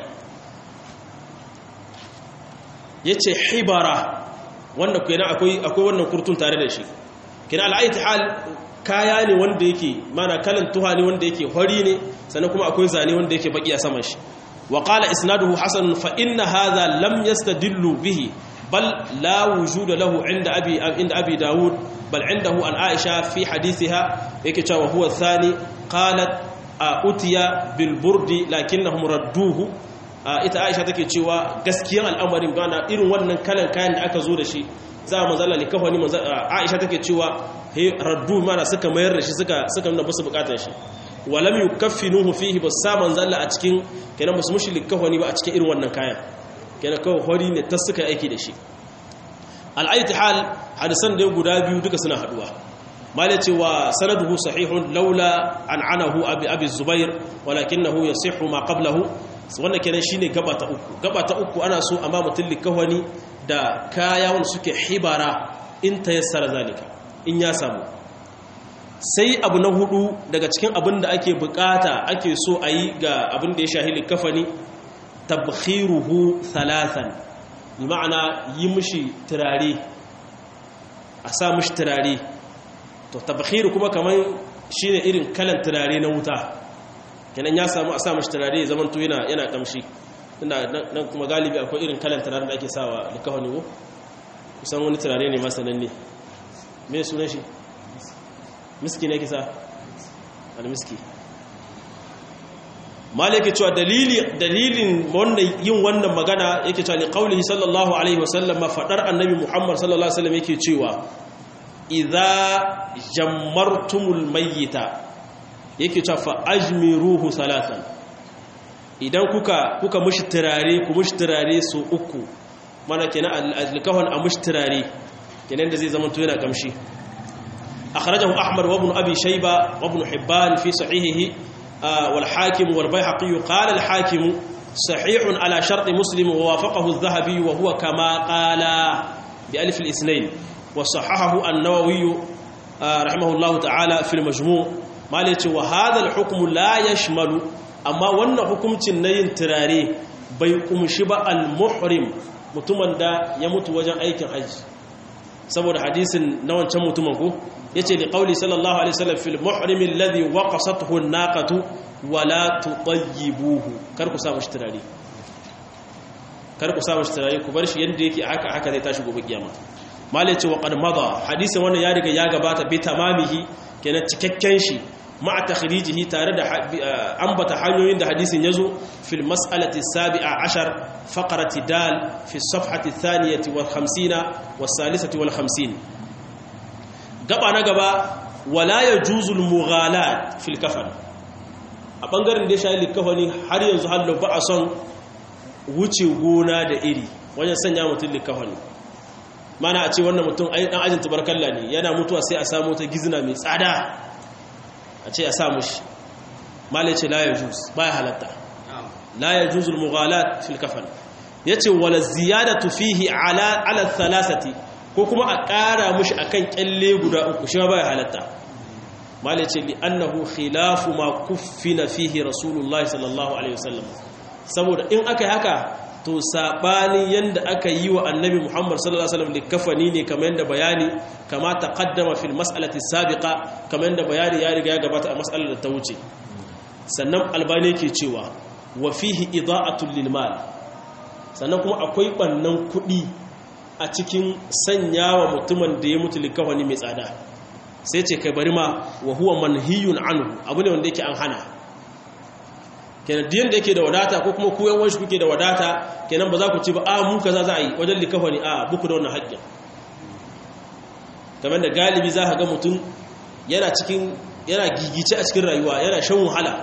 yace hibara wanda kenan akwai akwai wannan kurtun tare da shi kenan al'aiti hal kaya ne wanda yake mana kalan tuha ne wanda yake hori ne sannan kuma akwai zane wanda yake baki a saman shi wa qala isnaduhu hasan fa inna hadha lam yastadillu bihi bal la wujuda lahu inda abi inda abi daud bal indahu an aisha fi hadithiha yake cewa huwa thani qalat utiya bil burdi lakinnahum radduhu ita aisha take cewa gaskiyan al'amarin bana irin wannan kalan kayan da aka zo da shi za a manzala ne kawai aisha take cewa he raddu mana suka mayar da shi suka suka nuna basu bukatar shi walam yukaffinuhu fihi bas sa manzala a cikin kenan basu mushi likawani ba a cikin irin wannan kayan kenan kawai hori ne ta suka aiki da shi al'aiti hal hadisan da guda biyu duka suna haduwa malai cewa sanaduhu sahihun laula an anahu abi abi zubair walakinahu yasihhu ma qablahu wannan kenan shine gaba ta uku gaba ta uku ana so amma mutum likawani da kaya wanda suke hibara in tayassara zalika in ya samu sai abu na hudu daga cikin abin da ake bukata ake so a yi ga abin da ya shahi likafani tabkhiruhu thalathan bi ma'ana yi mishi turare a sa mishi turare to tabkhiru kuma kaman shine irin kalan turare na wuta kenan ya samu a sa mishi turare ya zamanto yana yana kamshi ina nan kuma galibi akwai irin kalan turare da ake sawa likafani ko kusan wani turare ne masananne me sunan shi miski ne kisa al-miski malaki cewa dalili dalilin wannan yin wannan magana yake cewa li qaulihi sallallahu alaihi wasallam fadar annabi muhammad sallallahu alaihi wasallam yake cewa idza jammartumul mayyita yake cewa fa ajmiruhu salatan idan kuka kuka mushi turare ku mushi turare su uku mana kenan al-kahon a mushi turare kenan da zai zama to yana kamshi أخرجه أحمد وابن أبي شيبة وابن حبان في صحيحه والحاكم والبيحقي قال الحاكم صحيح على شرط مسلم ووافقه الذهبي وهو كما قال بألف الاثنين وصححه النووي رحمه الله تعالى في المجموع مالك وهذا الحكم لا يشمل أما وأن حكم تنين تراري بيقوم شبا المحرم mutumin da ya mutu wajen aikin hajji saboda hadisin na wancan mutumin ko yace li qauli sallallahu alaihi wasallam fil muhrim alladhi waqasathu an-naqatu wala tutayyibuhu kar ku samu shtirari kar ku samu shtirari ku bar shi yanda yake haka haka zai tashi gobe kiyama malai ce wa qad mada hadisin wannan ya riga ya gabata bi tamamihi kenan cikakken shi ma'a takhrijihi tare da ambata hanyoyin da hadisin yazo fil mas'alati sabi'a ashar faqrati dal fi safhati thaniyati wal 50 was salisati wal 50 gaba na gaba wala yajuzul mughalat fil kafan a bangaren da ya shayi likafani har yanzu hallo ba a son wuce gona da iri wajen sanya mutum likafani mana a ce wannan mutum ai dan ajin tabarkalla ne yana mutuwa sai a samu ta gizna mai tsada a ce a sa mushi malai ce la yajuz baya halatta la yajuzul mughalat fil kafan yace wala ziyadatu fihi ala ala thalathati ko kuma a ƙara mushi akan kyalle guda uku shi ma baya halatta malai ce li annahu khilafu ma kuffina fihi rasulullahi sallallahu alaihi wasallam saboda in aka yi haka to sabanin yanda aka yi wa annabi Muhammad sallallahu alaihi wasallam likafani ne kamar yanda bayani kama taqaddama fil mas'alati sabiqa kamar yanda bayani ya riga ya gabata a mas'alar da ta wuce sannan albani yake cewa wa fihi ida'atul lil mal sannan kuma akwai bannan kuɗi a cikin sanyawa mutumin da ya mutu likafani mai tsada sai ce kai bari ma wa huwa manhiyun anhu abu ne wanda yake an hana kenan diyan da yake da wadata ko kuma ku yan wanshi kuke da wadata kenan ba za ku ci ba a mu kaza za a yi wajen likafani a buku da wannan haƙƙin kamar da galibi za ka ga mutum yana cikin yana gigice a cikin rayuwa yana shan wahala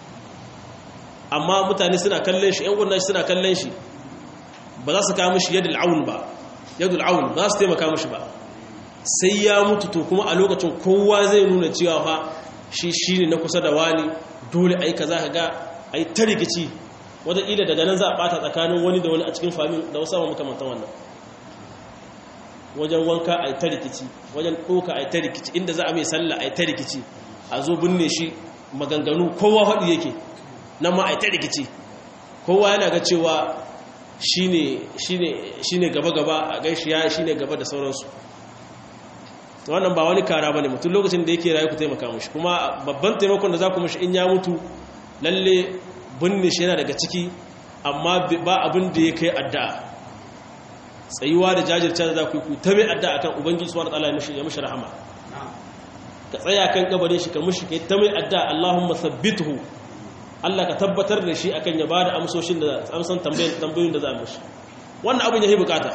amma mutane suna kallon shi yan gurnan shi suna kallon shi ba za su kawo mishi yadda al'aun ba yadda al'aun ba za su taimaka mishi ba sai ya mutu to kuma a lokacin kowa zai nuna cewa fa shi shi ne na kusa da wani dole a yi ka za ka ga a yi ta rikici wataƙila daga nan za a ɓata tsakanin wani da wani a cikin famin da wasu makamantan wannan wajen wanka a yi ta rikici wajen ɗoka a yi ta rikici inda za a mai sallah a yi ta rikici a zo binne shi maganganu kowa haɗu yake nan ma a yi ta rikici kowa yana ga cewa shi ne gaba-gaba a gaishi ya shi ne gaba da sauransu wannan ba wani kara ba ne mutum lokacin da yake rayu ku taimaka mashi kuma babban taimakon da za ku mashi in ya mutu lalle binne shi yana daga ciki amma ba abin da ya kai addu'a tsayuwa da jajirce da za ku yi ku ta mai addu'a akan ubangiji subhanahu wataala ya mishi rahama ka tsaya kan kabarin shi ka mishi kai ta mai addu'a Allahumma thabbithu Allah ka tabbatar da shi akan ya bada amsoshin da amsan tambayoyin da za a mishi wannan abin yayi bukata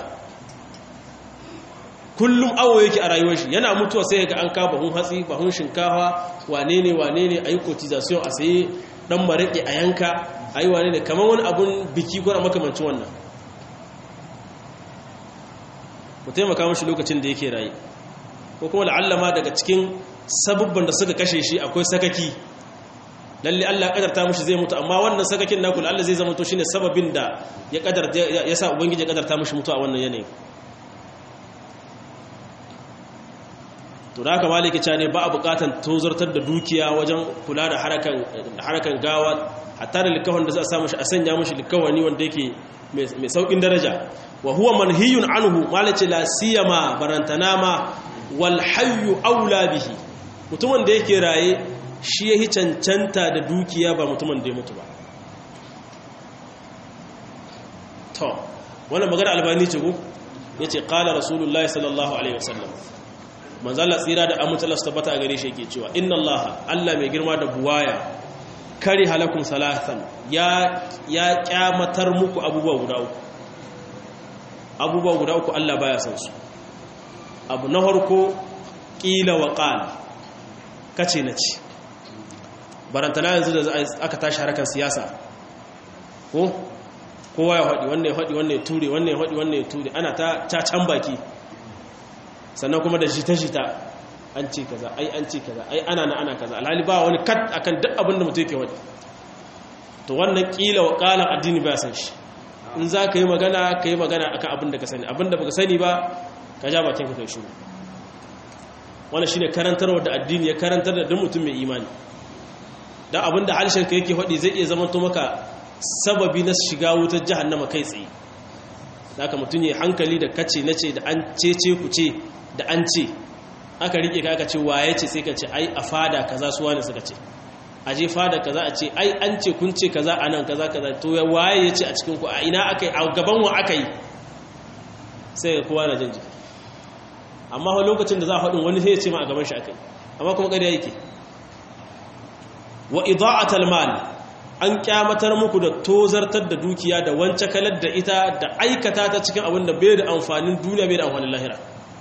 kullum awo yake a rayuwar shi yana mutuwa sai ga an kawo bahun hatsi bahun shinkafa wane ne wane ne ayi cotization a saye dan marake a yanka ayi wane ne kamar wani abun biki ko makamancin wannan ku taimaka mashi lokacin da yake raye ko kuma la'allama daga cikin sabubban da suka kashe shi akwai sakaki lalle Allah kadarta mashi zai mutu amma wannan sakakin naku Allah zai zama to shine sababin da ya kadarta ya sa ubangiji ya kadarta mashi mutu a wannan yanayi to da haka maliki cha ne ba a bukatan tozartar da dukiya wajen kula da harakan harakan gawa hatta da likawon da za a samu shi a sanya mashi likawani wanda yake mai saukin daraja wa huwa manhiyun anhu malace la siyama barantana ma wal hayyu aula bihi mutumin da yake raye shi yahi cancanta da dukiya ba mutumin da ya mutu ba to wannan magana albani ce ko yace qala rasulullahi sallallahu alaihi wasallam manzo Allah tsira da amince Allah tabbata a gare shi yake cewa inna Allah Allah mai girma da buwaya kari halakun salatan ya ya kyamatar muku abubuwa guda uku abubuwa guda uku Allah baya san su abu na harko ƙila wa ƙal kace na ci barantana yanzu da aka tashi harkar siyasa ko kowa ya haɗi wannan ya haɗi wannan ya ture wannan ya haɗi wannan ya ture ana ta can baki sannan kuma da jita-jita an ce kaza ai an ce kaza ai ana na ana kaza alhali ba wani kat akan duk abin da mutum yake haɗi to wannan ƙila wa ƙalan addini ba san shi in za ka yi magana ka yi magana akan abin da ka sani abin da ba ka sani ba ka ja bakin ka kai shuru wannan shine karantarwa da addini ya karantar da duk mutum mai imani dan abin da harshen ka yake faɗi zai iya zama to maka sababi na shiga wutar jahannama kai tsaye haka mutum ya hankali da kace nace da an cece ku ce da an ce aka rike ka aka ce waye ce sai ka ce ai a fada kaza su wani suka ce a je fada kaza a ce ai an ce kun ce kaza anan kaza kaza to ya waye ya ce a cikin ku a ina aka yi a gaban wa aka yi sai ga kowa na jin jiki amma a lokacin da za a faɗin wani sai ya ce ma a gaban shi aka yi amma kuma ƙarya yake wa ida'atal mal an kyamatar muku da tozartar da dukiya da wance kalar da ita da aikata ta cikin abin da bai da amfanin duniya bai da amfanin lahira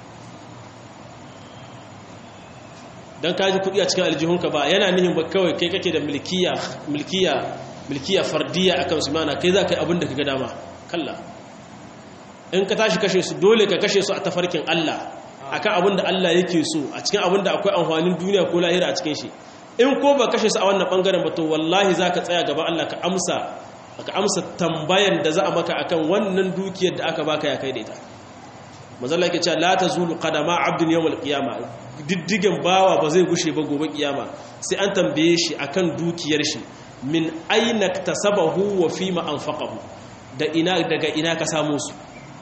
don kaji kudi a cikin aljihunka ba yana nihin ba kawai kai kake da milkiya milkiya milkiya fardiya akan su mana kai za ka yi abin da ka ga dama kalla in ka tashi kashe su dole ka kashe su a tafarkin Allah akan abin da Allah yake so a cikin abin da akwai amfanin duniya ko lahira a cikin shi in ko ba kashe su a wannan bangaren ba to wallahi za ka tsaya gaba Allah ka amsa ka amsa tambayan da za a maka akan wannan dukiyar da aka baka ya kai da ita mazalla yake cewa la tazulu qadama abdin yawmal qiyama diddigen bawa ba zai gushe ba gobe kiyama sai an tambaye shi akan dukiyar shi min aina tasabahu wa fima anfaqahu da ina daga ina ka samu su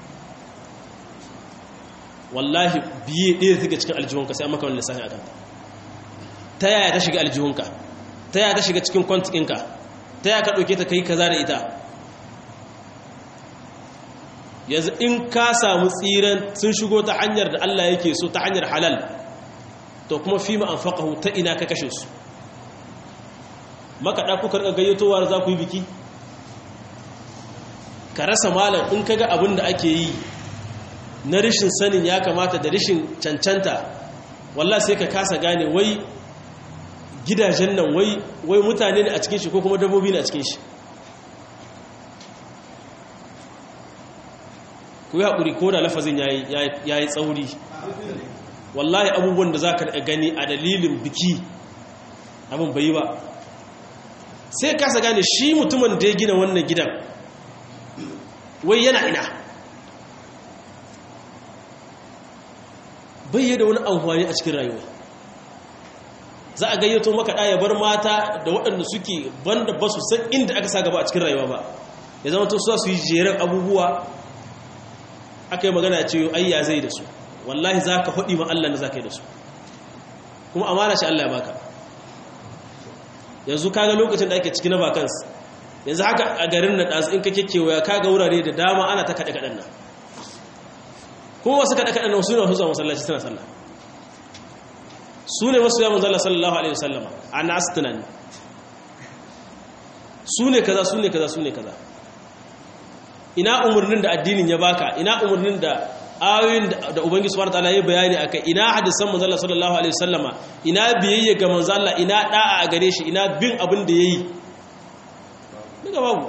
wallahi biye ɗaya take cikin aljihunka sai an maka wani lissafi a kanta ta yaya ta shiga aljihunka ta yaya ta shiga cikin kwantikinka ta yaya ka ɗauke ta kai kaza da ita yanzu in ka samu tsiran sun shigo ta hanyar da Allah yake so ta hanyar halal to kuma fi ma anfaqahu ta ina ka kashe su makaɗa kuka rika gayyatowa za ku yi biki ka rasa malam in kaga abin da ake yi na rashin sanin ya kamata da rashin cancanta wallah sai ka kasa gane wai gidajen nan wai wai mutane ne a cikin shi ko kuma dabbobi ne a cikin shi ku yi haƙuri ko da lafazin ya yi tsauri wallahi abubuwan da za ka gani a dalilin biki abin bai ba sai kasa gane shi mutumin da ya gina wannan gidan wai yana ina bai da wani amfani a cikin rayuwa za a gayyato maka ɗaya bar mata da waɗanda suke banda ba su san inda aka sa gaba a cikin rayuwa ba ya zama to su yi jeren abubuwa aka yi magana ce ai ya zai da su wallahi za ka haɗi ma Allah na za ka yi da su kuma amana shi Allah ya baka yanzu kaga lokacin da ake ciki na vacance yanzu haka a garin na ɗansu in ka kekewaya kaga wurare da dama ana ta kaɗe-kaɗen nan kuma wasu kaɗe-kaɗen nan su ne wasu zuwa masallaci suna sallah su ne wasu yawon zalla sallallahu alaihi wasallama a nasu tunani su ne kaza su ne kaza su ne kaza ina umarnin da addinin ya baka ina umarnin da ayoyin da ubangiji subhanahu wataala ya bayani akai ina hadisan manzo Allah sallallahu alaihi wasallama ina biyayya ga manzo Allah ina da'a a gare shi ina bin abin da yayi daga babu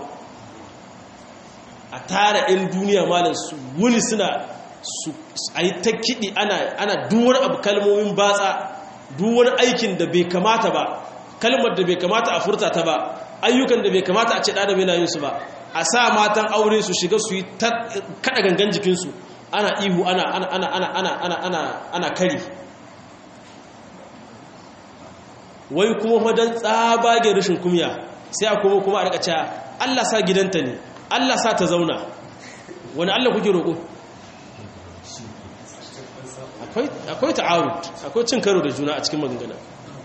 a tara in duniya malam su wuni suna su ayi ta kidi ana ana duwar abu kalmomin batsa duwar aikin da bai kamata ba kalmar da bai kamata a furta ta ba ayyukan da bai kamata a ce da bai na yin su ba a sa matan aure su shiga su yi kada gangan jikinsu ana ihu ana ana ana ana ana ana ana ana kari wai kuma madan tsabage rashin kumya sai a kuma kuma a rika cewa Allah sa gidanta ne Allah sa ta zauna wani Allah kuke roƙo akwai akwai ta'arud akwai cin karo da juna a cikin maganganu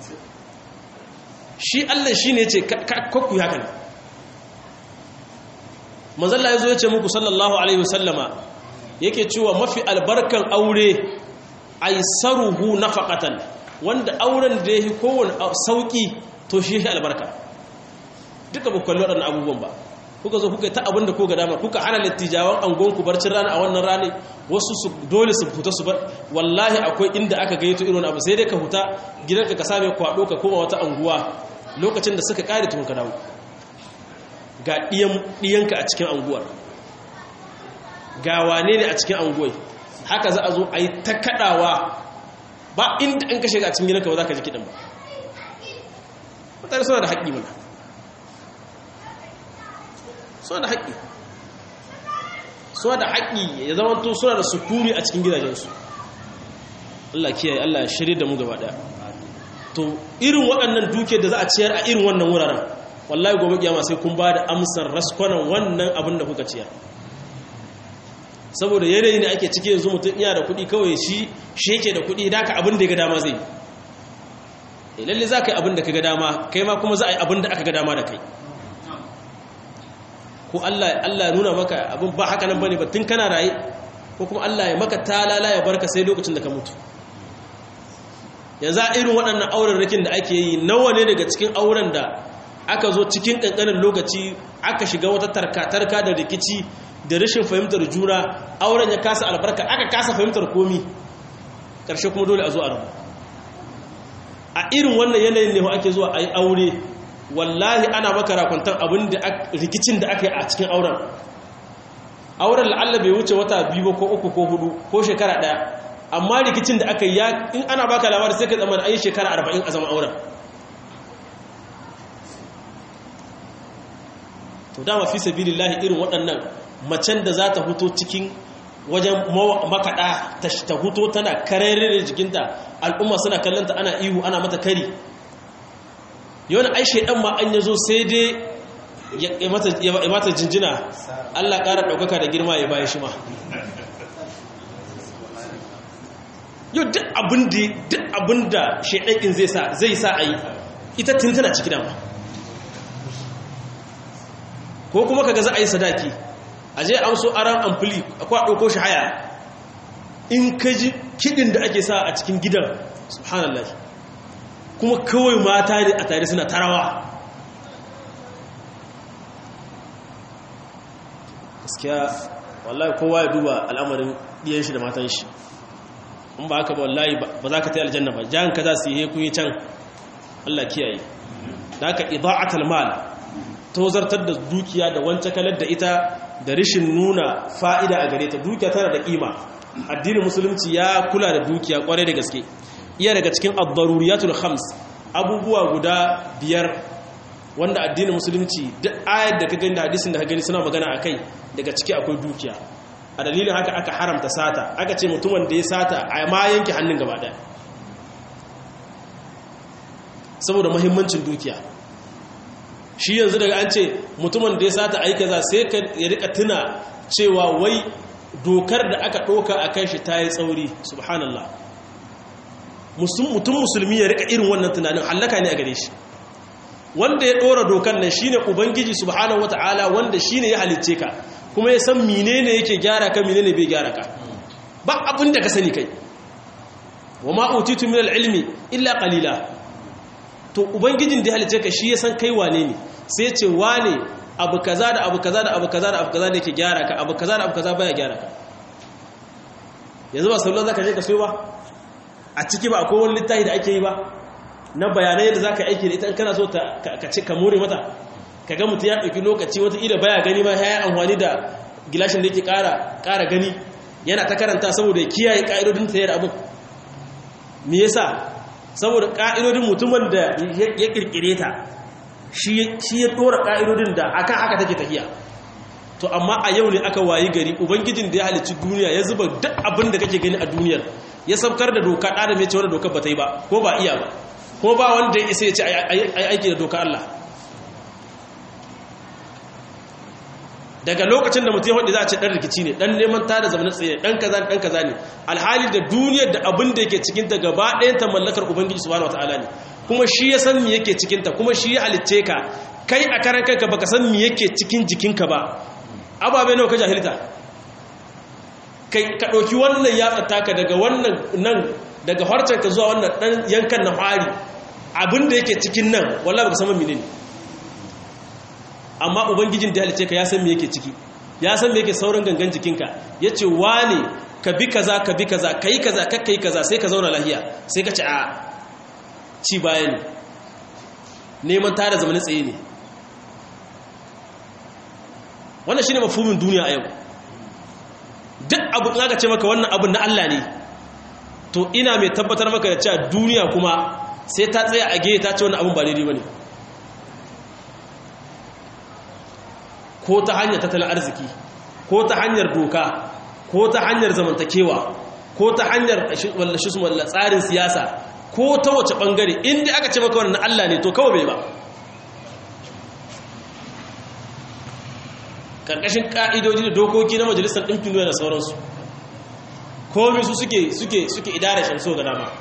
shi Allah shine yace kakku haka ne manzalla ya zo ya ce muku sallallahu alaihi wasallama yake cewa mafi albarkan aure aisaruhu nafaqatan wanda auren da yake kowane sauki to shi yake albarka duka ba kallo wadannan abubuwan ba kuka zo kuka ta abin da kuka dama kuka hana littijawan angon ku barcin rana a wannan rane wasu su dole su fita su bar wallahi akwai inda aka gayyato irin abu sai dai ka huta gidanka ka same kwado ka koma wata anguwa lokacin da suka kare tun ka dawo ga ɗiyanka a cikin anguwar ga wane ne a cikin anguwai haka za a zo a yi ta kaɗawa ba inda an kashe a cikin gidanka ba za ka ji kiɗan ba mutane suna da haƙƙi mana suna da haƙƙi suna da haƙƙi ya zama to suna da sukuri a cikin gidajensu Allah kiyaye Allah shirye da mu gaba ɗaya to irin waɗannan duke da za a ciyar a irin wannan wuraren wallahi gobe kiyama sai kun ba da amsar raskwanan wannan abin da kuka ciyar saboda yanayi ne ake cike yanzu mutum iya da kuɗi kawai shi shi yake da kuɗi da ka abin da ya ga dama zai yi lalle za ka yi abin da ka ga dama kai ma kuma za a yi abin da aka ga dama da kai ko Allah ya nuna maka abin ba haka nan bane ba tun kana raye ko kuma Allah ya maka talala ya barka sai lokacin da ka mutu yanzu a irin waɗannan auren rikin da ake yi nawa ne daga cikin auren da aka zo cikin ƙanƙanin lokaci aka shiga wata tarka-tarka da rikici da rashin fahimtar juna auren ya kasa albarka aka kasa fahimtar komi ƙarshe kuma dole a zo a rabu a irin wannan yanayin ne ake zuwa a yi aure wallahi ana maka rakwantar abin da rikicin da aka yi a cikin auren auren la'alla bai wuce wata biyu ko uku ko hudu ko shekara ɗaya amma rikicin da aka yi in ana baka labari sai ka zama da ayi shekara arba'in a zama auren to dama fi sabilillahi irin waɗannan macen da za ta huto cikin wajen makaɗa ta huto tana karere da jikinta al'umma suna kallonta ana ihu ana mata kari yawan ai shaidan ma an yazo sai dai ya mata jinjina Allah ƙara ɗaukaka da girma ya bayan shi ma yau duk abin da shaidakin zai sa a yi ita tintana ciki dama ko kuma kaga za a yi sadaki a je amso aran amfili akwai ɗauko shi haya in ka ji kiɗin da ake sa a cikin gidan subhanallah kuma kawai mata ne a tare suna tarawa gaskiya wallahi kowa ya duba al'amarin ɗiyan shi da matan shi in ba haka ba wallahi ba za ka ta aljanna ba jan ka za su yi kun yi can Allah kiyaye da haka ida'atul mal tozartar da dukiya da wancan kalar da ita da rishin nuna fa'ida a gare ta dukiya tana da kima addinin musulunci ya kula da dukiya kwarai da gaske iya daga cikin ad-daruriyatul khams abubuwa guda biyar wanda addinin musulunci duk ayar da ka gani da hadisin da ka gani suna magana akai daga ciki akwai dukiya a dalilin haka aka haramta sata aka ce mutumin da ya sata a ma yanke hannun gaba daya saboda mahimmancin dukiya shi yanzu daga an ce mutumin da ya sata aika za sai ka ya rika tuna cewa wai dokar da aka ɗoka a kan shi ta yi tsauri subhanallah mutum musulmi ya rika irin wannan tunanin hallaka ne a gare shi wanda ya ɗora dokar nan shine ubangiji subhanahu wata'ala wanda shine ya halicce ka kuma ya san menene yake gyara ka menene bai gyara ka ba abin da ka sani kai wa ma utitu min al-ilmi illa qalila to ubangijin da ya halicce ka shi ya san kai wane ne sai ya ce wane abu kaza da abu kaza da abu kaza da abu kaza ne yake gyara ka abu kaza da abu kaza baya gyara ka yanzu ba sallallahu zaka je ka sayo ba a ciki ba akwai wani littafi da ake yi ba na bayanai yadda zaka aiki da ita in kana so ka ci ka more mata ka ga mutum ya ɗauki lokaci wata ila baya gani ma ya amfani da gilashin da yake ƙara gani yana ta karanta saboda ya kiyaye ƙa'idodin ta yadda abin me yasa saboda ƙa'idodin mutumin da ya ƙirƙire ta shi ya ɗora ƙa'idodin da akan haka take tafiya to amma a yau ne aka wayi gari ubangijin da ya halicci duniya ya zuba duk abin da kake gani a duniyar ya saukar da doka ɗada mai cewa dokar ba ta yi ba ko ba iya ba ko ba wanda ya isa ya ce aiki da doka Allah daga lokacin da mutum hudu za a ce ɗan rikici ne ɗan neman tada zamanin tsaye ɗan kaza ɗan kaza ne alhali da duniyar da abin da yake cikinta gaba ɗayan ta mallakar ubangiji subhanahu wataala ne kuma shi ya san me yake cikinta kuma shi ya halicce ka kai a karan kanka baka san me yake cikin jikinka ba ababe nawa ka jahilta kai ka ɗauki wannan yatsa taka daga wannan nan daga harcen ka zuwa wannan ɗan yankan na fari abin da yake cikin nan wallahi baka san menene ne amma ubangijin da halice ka ya san me yake ciki ya san me yake sauran gangan jikinka ya ce wane ka bi kaza ka bi kaza ka yi kaza kakka yi kaza sai ka zauna lahiya sai ka ci a ci baya ne neman tara zamanin tsaye ne wannan shi ne mafumin duniya a yau duk abu in aka ce maka wannan abin na Allah ne to ina mai tabbatar maka da cewa duniya kuma sai ta tsaya a gehe ta ce wannan abin ba daidai ba ne ko ta hanyar tattalin arziki ko ta hanyar doka ko ta hanyar zamantakewa ko ta hanyar wallashi su walla tsarin siyasa ko ta wace bangare inda aka ce maka wannan Allah ne to kawai bai ba karkashin ka'idoji da dokoki na majalisar ɗinkin duniya da sauransu komai su suke suke suke idara shamso ga dama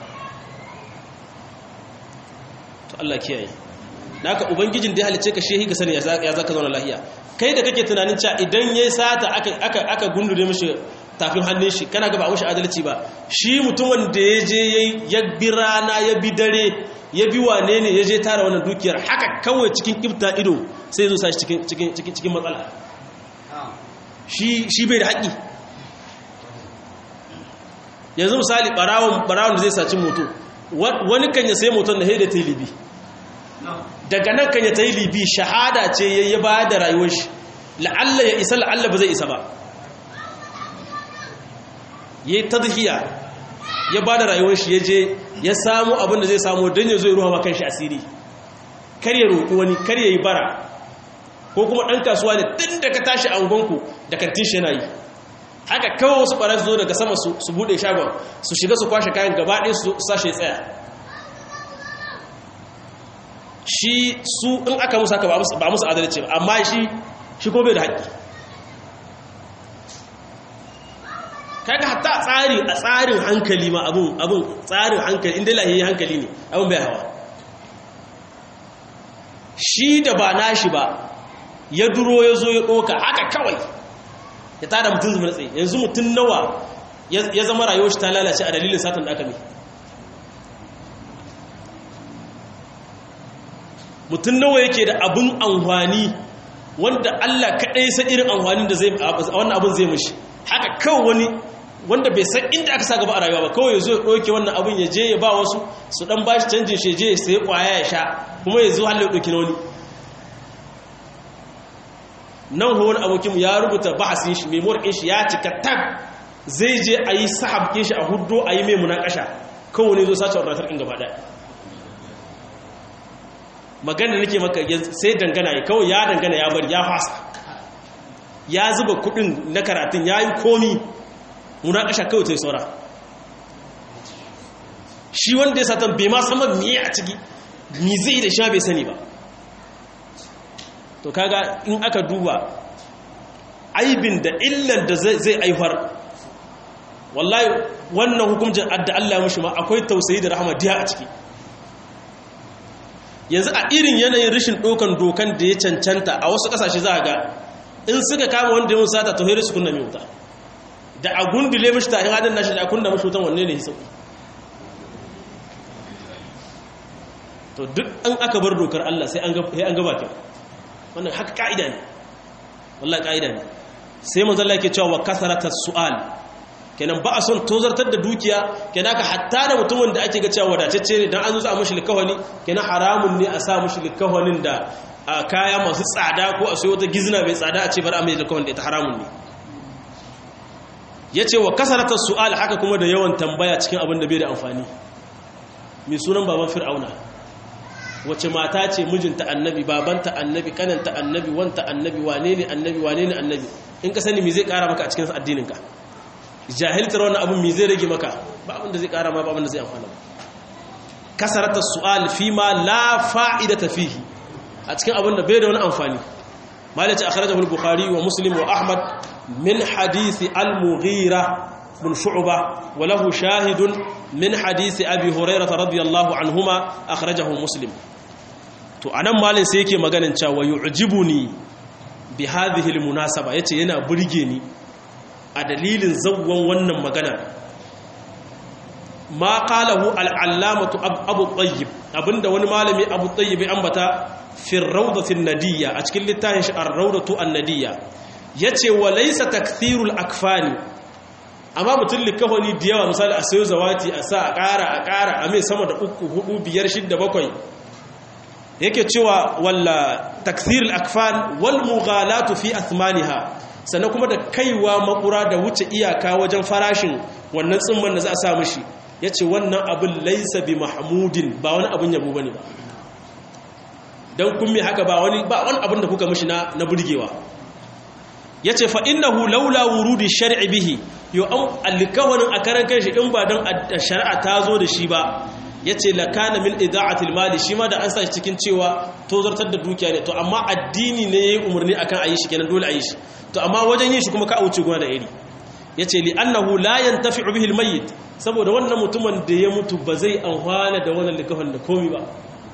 to Allah kiyaye naka ubangijin da ya halice ka shehi ga sani ya zaka zauna lahiya kai da kake tunanin cewa idan ya sata aka aka aka gundure mishi tafin hannun shi kana ga ba mishi adalci ba shi mutumin da ya je ya bi rana ya bi dare ya bi wane ne ya je tara wannan dukiyar haka kawai cikin kifta ido sai ya zo sa shi cikin cikin cikin cikin matsala shi shi bai da haƙi yanzu misali barawon barawon da zai saci moto wani kan ya sai moton da haida ta libi daga nan kan ya ta yi libi shahada ce ya yi ba da rayuwar shi la'alla ya isa la'alla ba zai isa ba ya yi tadhiya ya ba da rayuwar shi ya je ya samu abin da zai samu don ya zo ya ruwa makan shi asiri kar ya roƙi wani kar ya yi bara ko kuma ɗan kasuwa ne tun da ka tashi angonku da kantin shi yana yi haka kawai wasu ɓarar zo daga sama su buɗe shagon su shiga su kwashe kayan gaba ɗaya su sashe tsaya shi su in aka musu haka ba musu adalci ba amma shi shi ko bai da haƙƙi kaga hatta tsari a tsarin hankali ma abun abun tsarin hankali inda lahiyi hankali ne abun bai hawa shi da ba nashi ba ya duro ya zo ya ɗoka haka kawai ya tada mutum zama tsaye yanzu mutum nawa ya zama rayuwar shi ta lalace a dalilin satan da aka mai mutum nawa yake da abin amfani wanda Allah kaɗai san irin amfanin da zai wannan abin zai mashi haka kawai wani wanda bai san inda aka sa gaba a rayuwa ba kawai ya zo ya ɗauke wannan abin ya je ya ba wasu su ɗan ba shi canjin shi je ya sayi ƙwaya ya sha kuma ya zo halin ya ɗauki na wani nan wani abokinmu ya rubuta bahasin shi memoir ɗin shi ya cika tag zai je a yi sahab ɗin shi a hudu a yi mai munakasha kawai ne zo sace wadatar ɗin gaba ɗaya magana da nake maka sai dangana ya kawai ya dangana ya bari ya fasa ya zuba kuɗin na karatun ya yi komi munakasha kawai ta yi saura shi wanda ya satan bai ma sama miye a ciki mi zai da sha bai sani ba to kaga in aka duba aibin da illan da zai aifar wallahi wannan hukuncin adda Allah mushi ma akwai tausayi da rahama diya a ciki yanzu a irin yanayin rashin dokan dokan da ya cancanta a wasu kasashe za a ga in suka kama wanda ya musata to hairu su kunna mai wuta da a gundule mashi tahin hadin nashi da a kunna mashi wutan wanne ne ya sauki to duk an aka bar dokar Allah sai an gaba kyau wannan haka ka'ida ne wallahi ka'ida ne sai manzo Allah yake cewa wa kasarata su'al kenan ba a son tozartar da dukiya kenan ka hatta da mutumin da ake ga cewa wadatacce ne dan an zo a mushi likawani kenan haramun ne a sa mushi likawanin da kaya masu tsada ko a sayo wata gizna mai tsada a ce bar a mai likawan da ita haramun ne yace wa kasarata su'al haka kuma da yawan tambaya cikin abin da bai da amfani mai sunan baban fir'auna wace mata ce mijinta annabi babanta annabi kananta annabi wanta annabi wane ne annabi wane ne annabi in ka sani me zai kara maka a cikin addininka jahiltar wannan abin me zai rage maka ba abin da zai kara ma ba abin da zai amfana kasarata su'al fi ma la fa'idata fihi a cikin abin da bai da wani amfani malaci akhrajahu al-bukhari wa muslim wa ahmad min hadisi al-mughira بن شعبة وله شاهد من حديث أبي هريرة رضي الله عنهما أخرجه مسلم to anan malin sai yake maganin cewa yu'jibuni bi hadhihi almunasaba yace yana burge ni a dalilin zawwan wannan magana ma qalahu al-allamatu abu tayyib abinda wani malami abu tayyib ambata fi rawdati an-nadiyya a cikin littafin shi ar-rawdatu an-nadiyya yace wa laysa takthirul akfani amma mutum likafani da yawa misali a sayo zawati a sa a ƙara a ƙara a mai sama da uku hudu biyar shidda bakwai yake cewa walla takthirul akfan wal mughalatu fi athmaniha sannan kuma da kaiwa makura da wuce iyaka wajen farashin wannan tsimman da za a sa mishi yace wannan abin laysa bi mahmudin ba wani abin yabo bane ba dan kun me haka ba wani ba wani abin da kuka mishi na na burgewa yace fa innahu laula wurudi shar'i bihi yo an alkawarin a karan kanshi in ba dan shari'a ta zo da shi ba yace lakana min ida'atil mali shi ma da an sa shi cikin cewa tozartar da dukiya ne to amma addini ne yayi umarni akan ayi shi kenan dole ayi shi to amma wajen yin shi kuma ka auce gona da iri yace li annahu la yantafi'u bihi almayyit saboda wannan mutumin da ya mutu ba zai amfana da wannan likafin da komai ba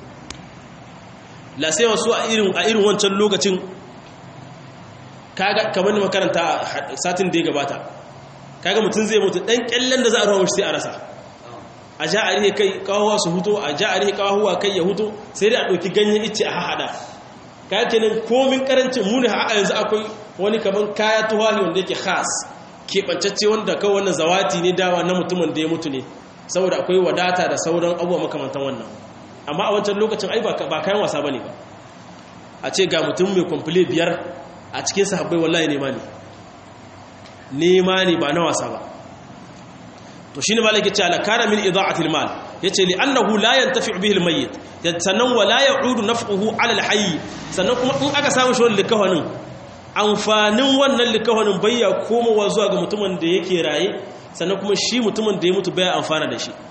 la sai wasu a irin a irin wancan lokacin kaga kamar makaranta satin da ya gabata kaga mutum zai mutu dan kyallen da za a rawo shi sai a rasa a ja a rihe kai kawawa su huto a ja a rihe kawawa kai ya huto sai dai a ɗauki ganyen ice a haɗa kayan kenan komin karancin muni a yanzu akwai wani kaman kaya tuwali wanda yake khas keɓancacce wanda kawai wannan zawati ne dawa na mutumin da ya mutu ne saboda akwai wadata da sauran abubuwa makamantan wannan amma a wancan lokacin ai ba kayan wasa bane ba a ce ga mutum mai kwamfule biyar a cikin sahabbai wallahi nema ne nema ne ba na wasa ba to shine malaki ce ala kana min ida'atil mal yace li annahu la yantafi'u bihi almayyit sannan wa la ya'udu naf'uhu ala alhayy sannan kuma in aka samu shi wannan likafanin amfanin wannan likafanin bayya komowa zuwa ga mutumin da yake raye sannan kuma shi mutumin da ya mutu baya amfana da shi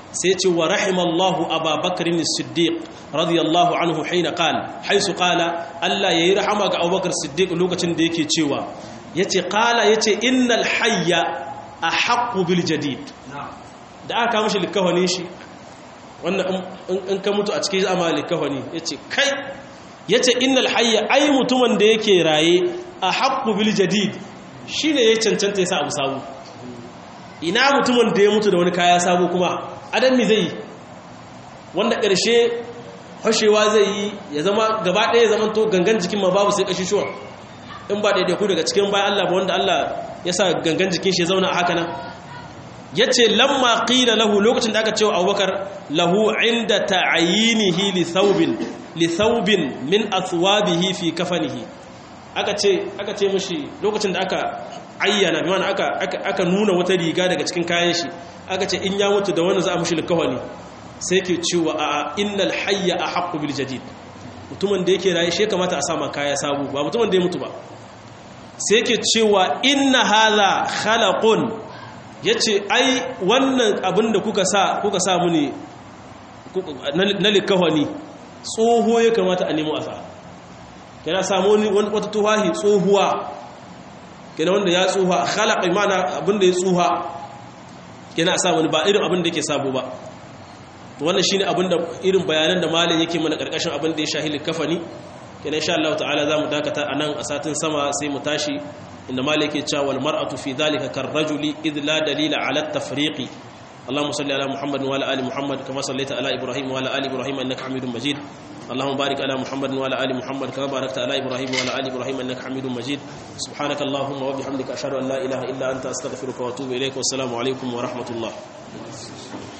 sai ce wa rahimallahu ababakar siddiq radiyallahu anhu haina qala haisu qala Allah yayi rahama ga Abubakar Siddiq lokacin da yake cewa yace qala yace innal hayya ahaqqu bil jadid da aka mishi likafani shi wannan in ka mutu a cikin zama likafani yace kai yace innal hayya ai mutumin da yake raye ahaqqu bil jadid shine ya cancanta yasa abu sabu ina mutumin da ya mutu da wani kaya sabo kuma adan me zai wanda ƙarshe fashewa zai yi ya zama gaba ɗaya ya zama to gangan jikin ma babu sai ƙashishuwa in ba ɗaiɗaiku daga cikin bayan Allah ba wanda Allah ya sa gangan jikin shi ya zauna a haka nan ya ce lamma ƙila lahu lokacin da aka ce wa abubakar lahu inda ta'ayinihi li thawbin li thawbin min athwabihi fi kafanihi aka ce aka ce mishi lokacin da aka ayyana bi aka aka nuna wata riga daga cikin kayan shi aka ce in ya mutu da wani za a mishi likawani sai ke cewa a innal hayya a haƙƙu bil jadid mutumin da yake raye shi kamata a sama kaya sabu ba mutumin da ya mutu ba sai ke cewa inna hadha khalaqun yace ai wannan abin da kuka sa kuka sa muni na likawani tsoho ya kamata a nemo asa kana samu wata tuhahi tsohuwa kana wanda ya tsoha khalaq imana abin da ya tsoha kana sa wani ba irin abin da yake sabo ba wannan shine abin da irin bayanan da malam yake mana karkashin abin da ya shahili kafani kenan insha Allah ta'ala zamu dakata anan a satin sama sai mu tashi inda malam yake cewa wal mar'atu fi dhalika karrajuli id la dalila ala at-tafriqi اللهم صل على محمد وعلى ال محمد كما صليت على ابراهيم وعلى ال ابراهيم انك حميد مجيد اللهم بارك على محمد وعلى ال محمد كما باركت على ابراهيم وعلى ال ابراهيم انك حميد مجيد سبحانك اللهم وبحمدك اشهد ان لا اله الا انت استغفرك واتوب اليك والسلام عليكم ورحمه الله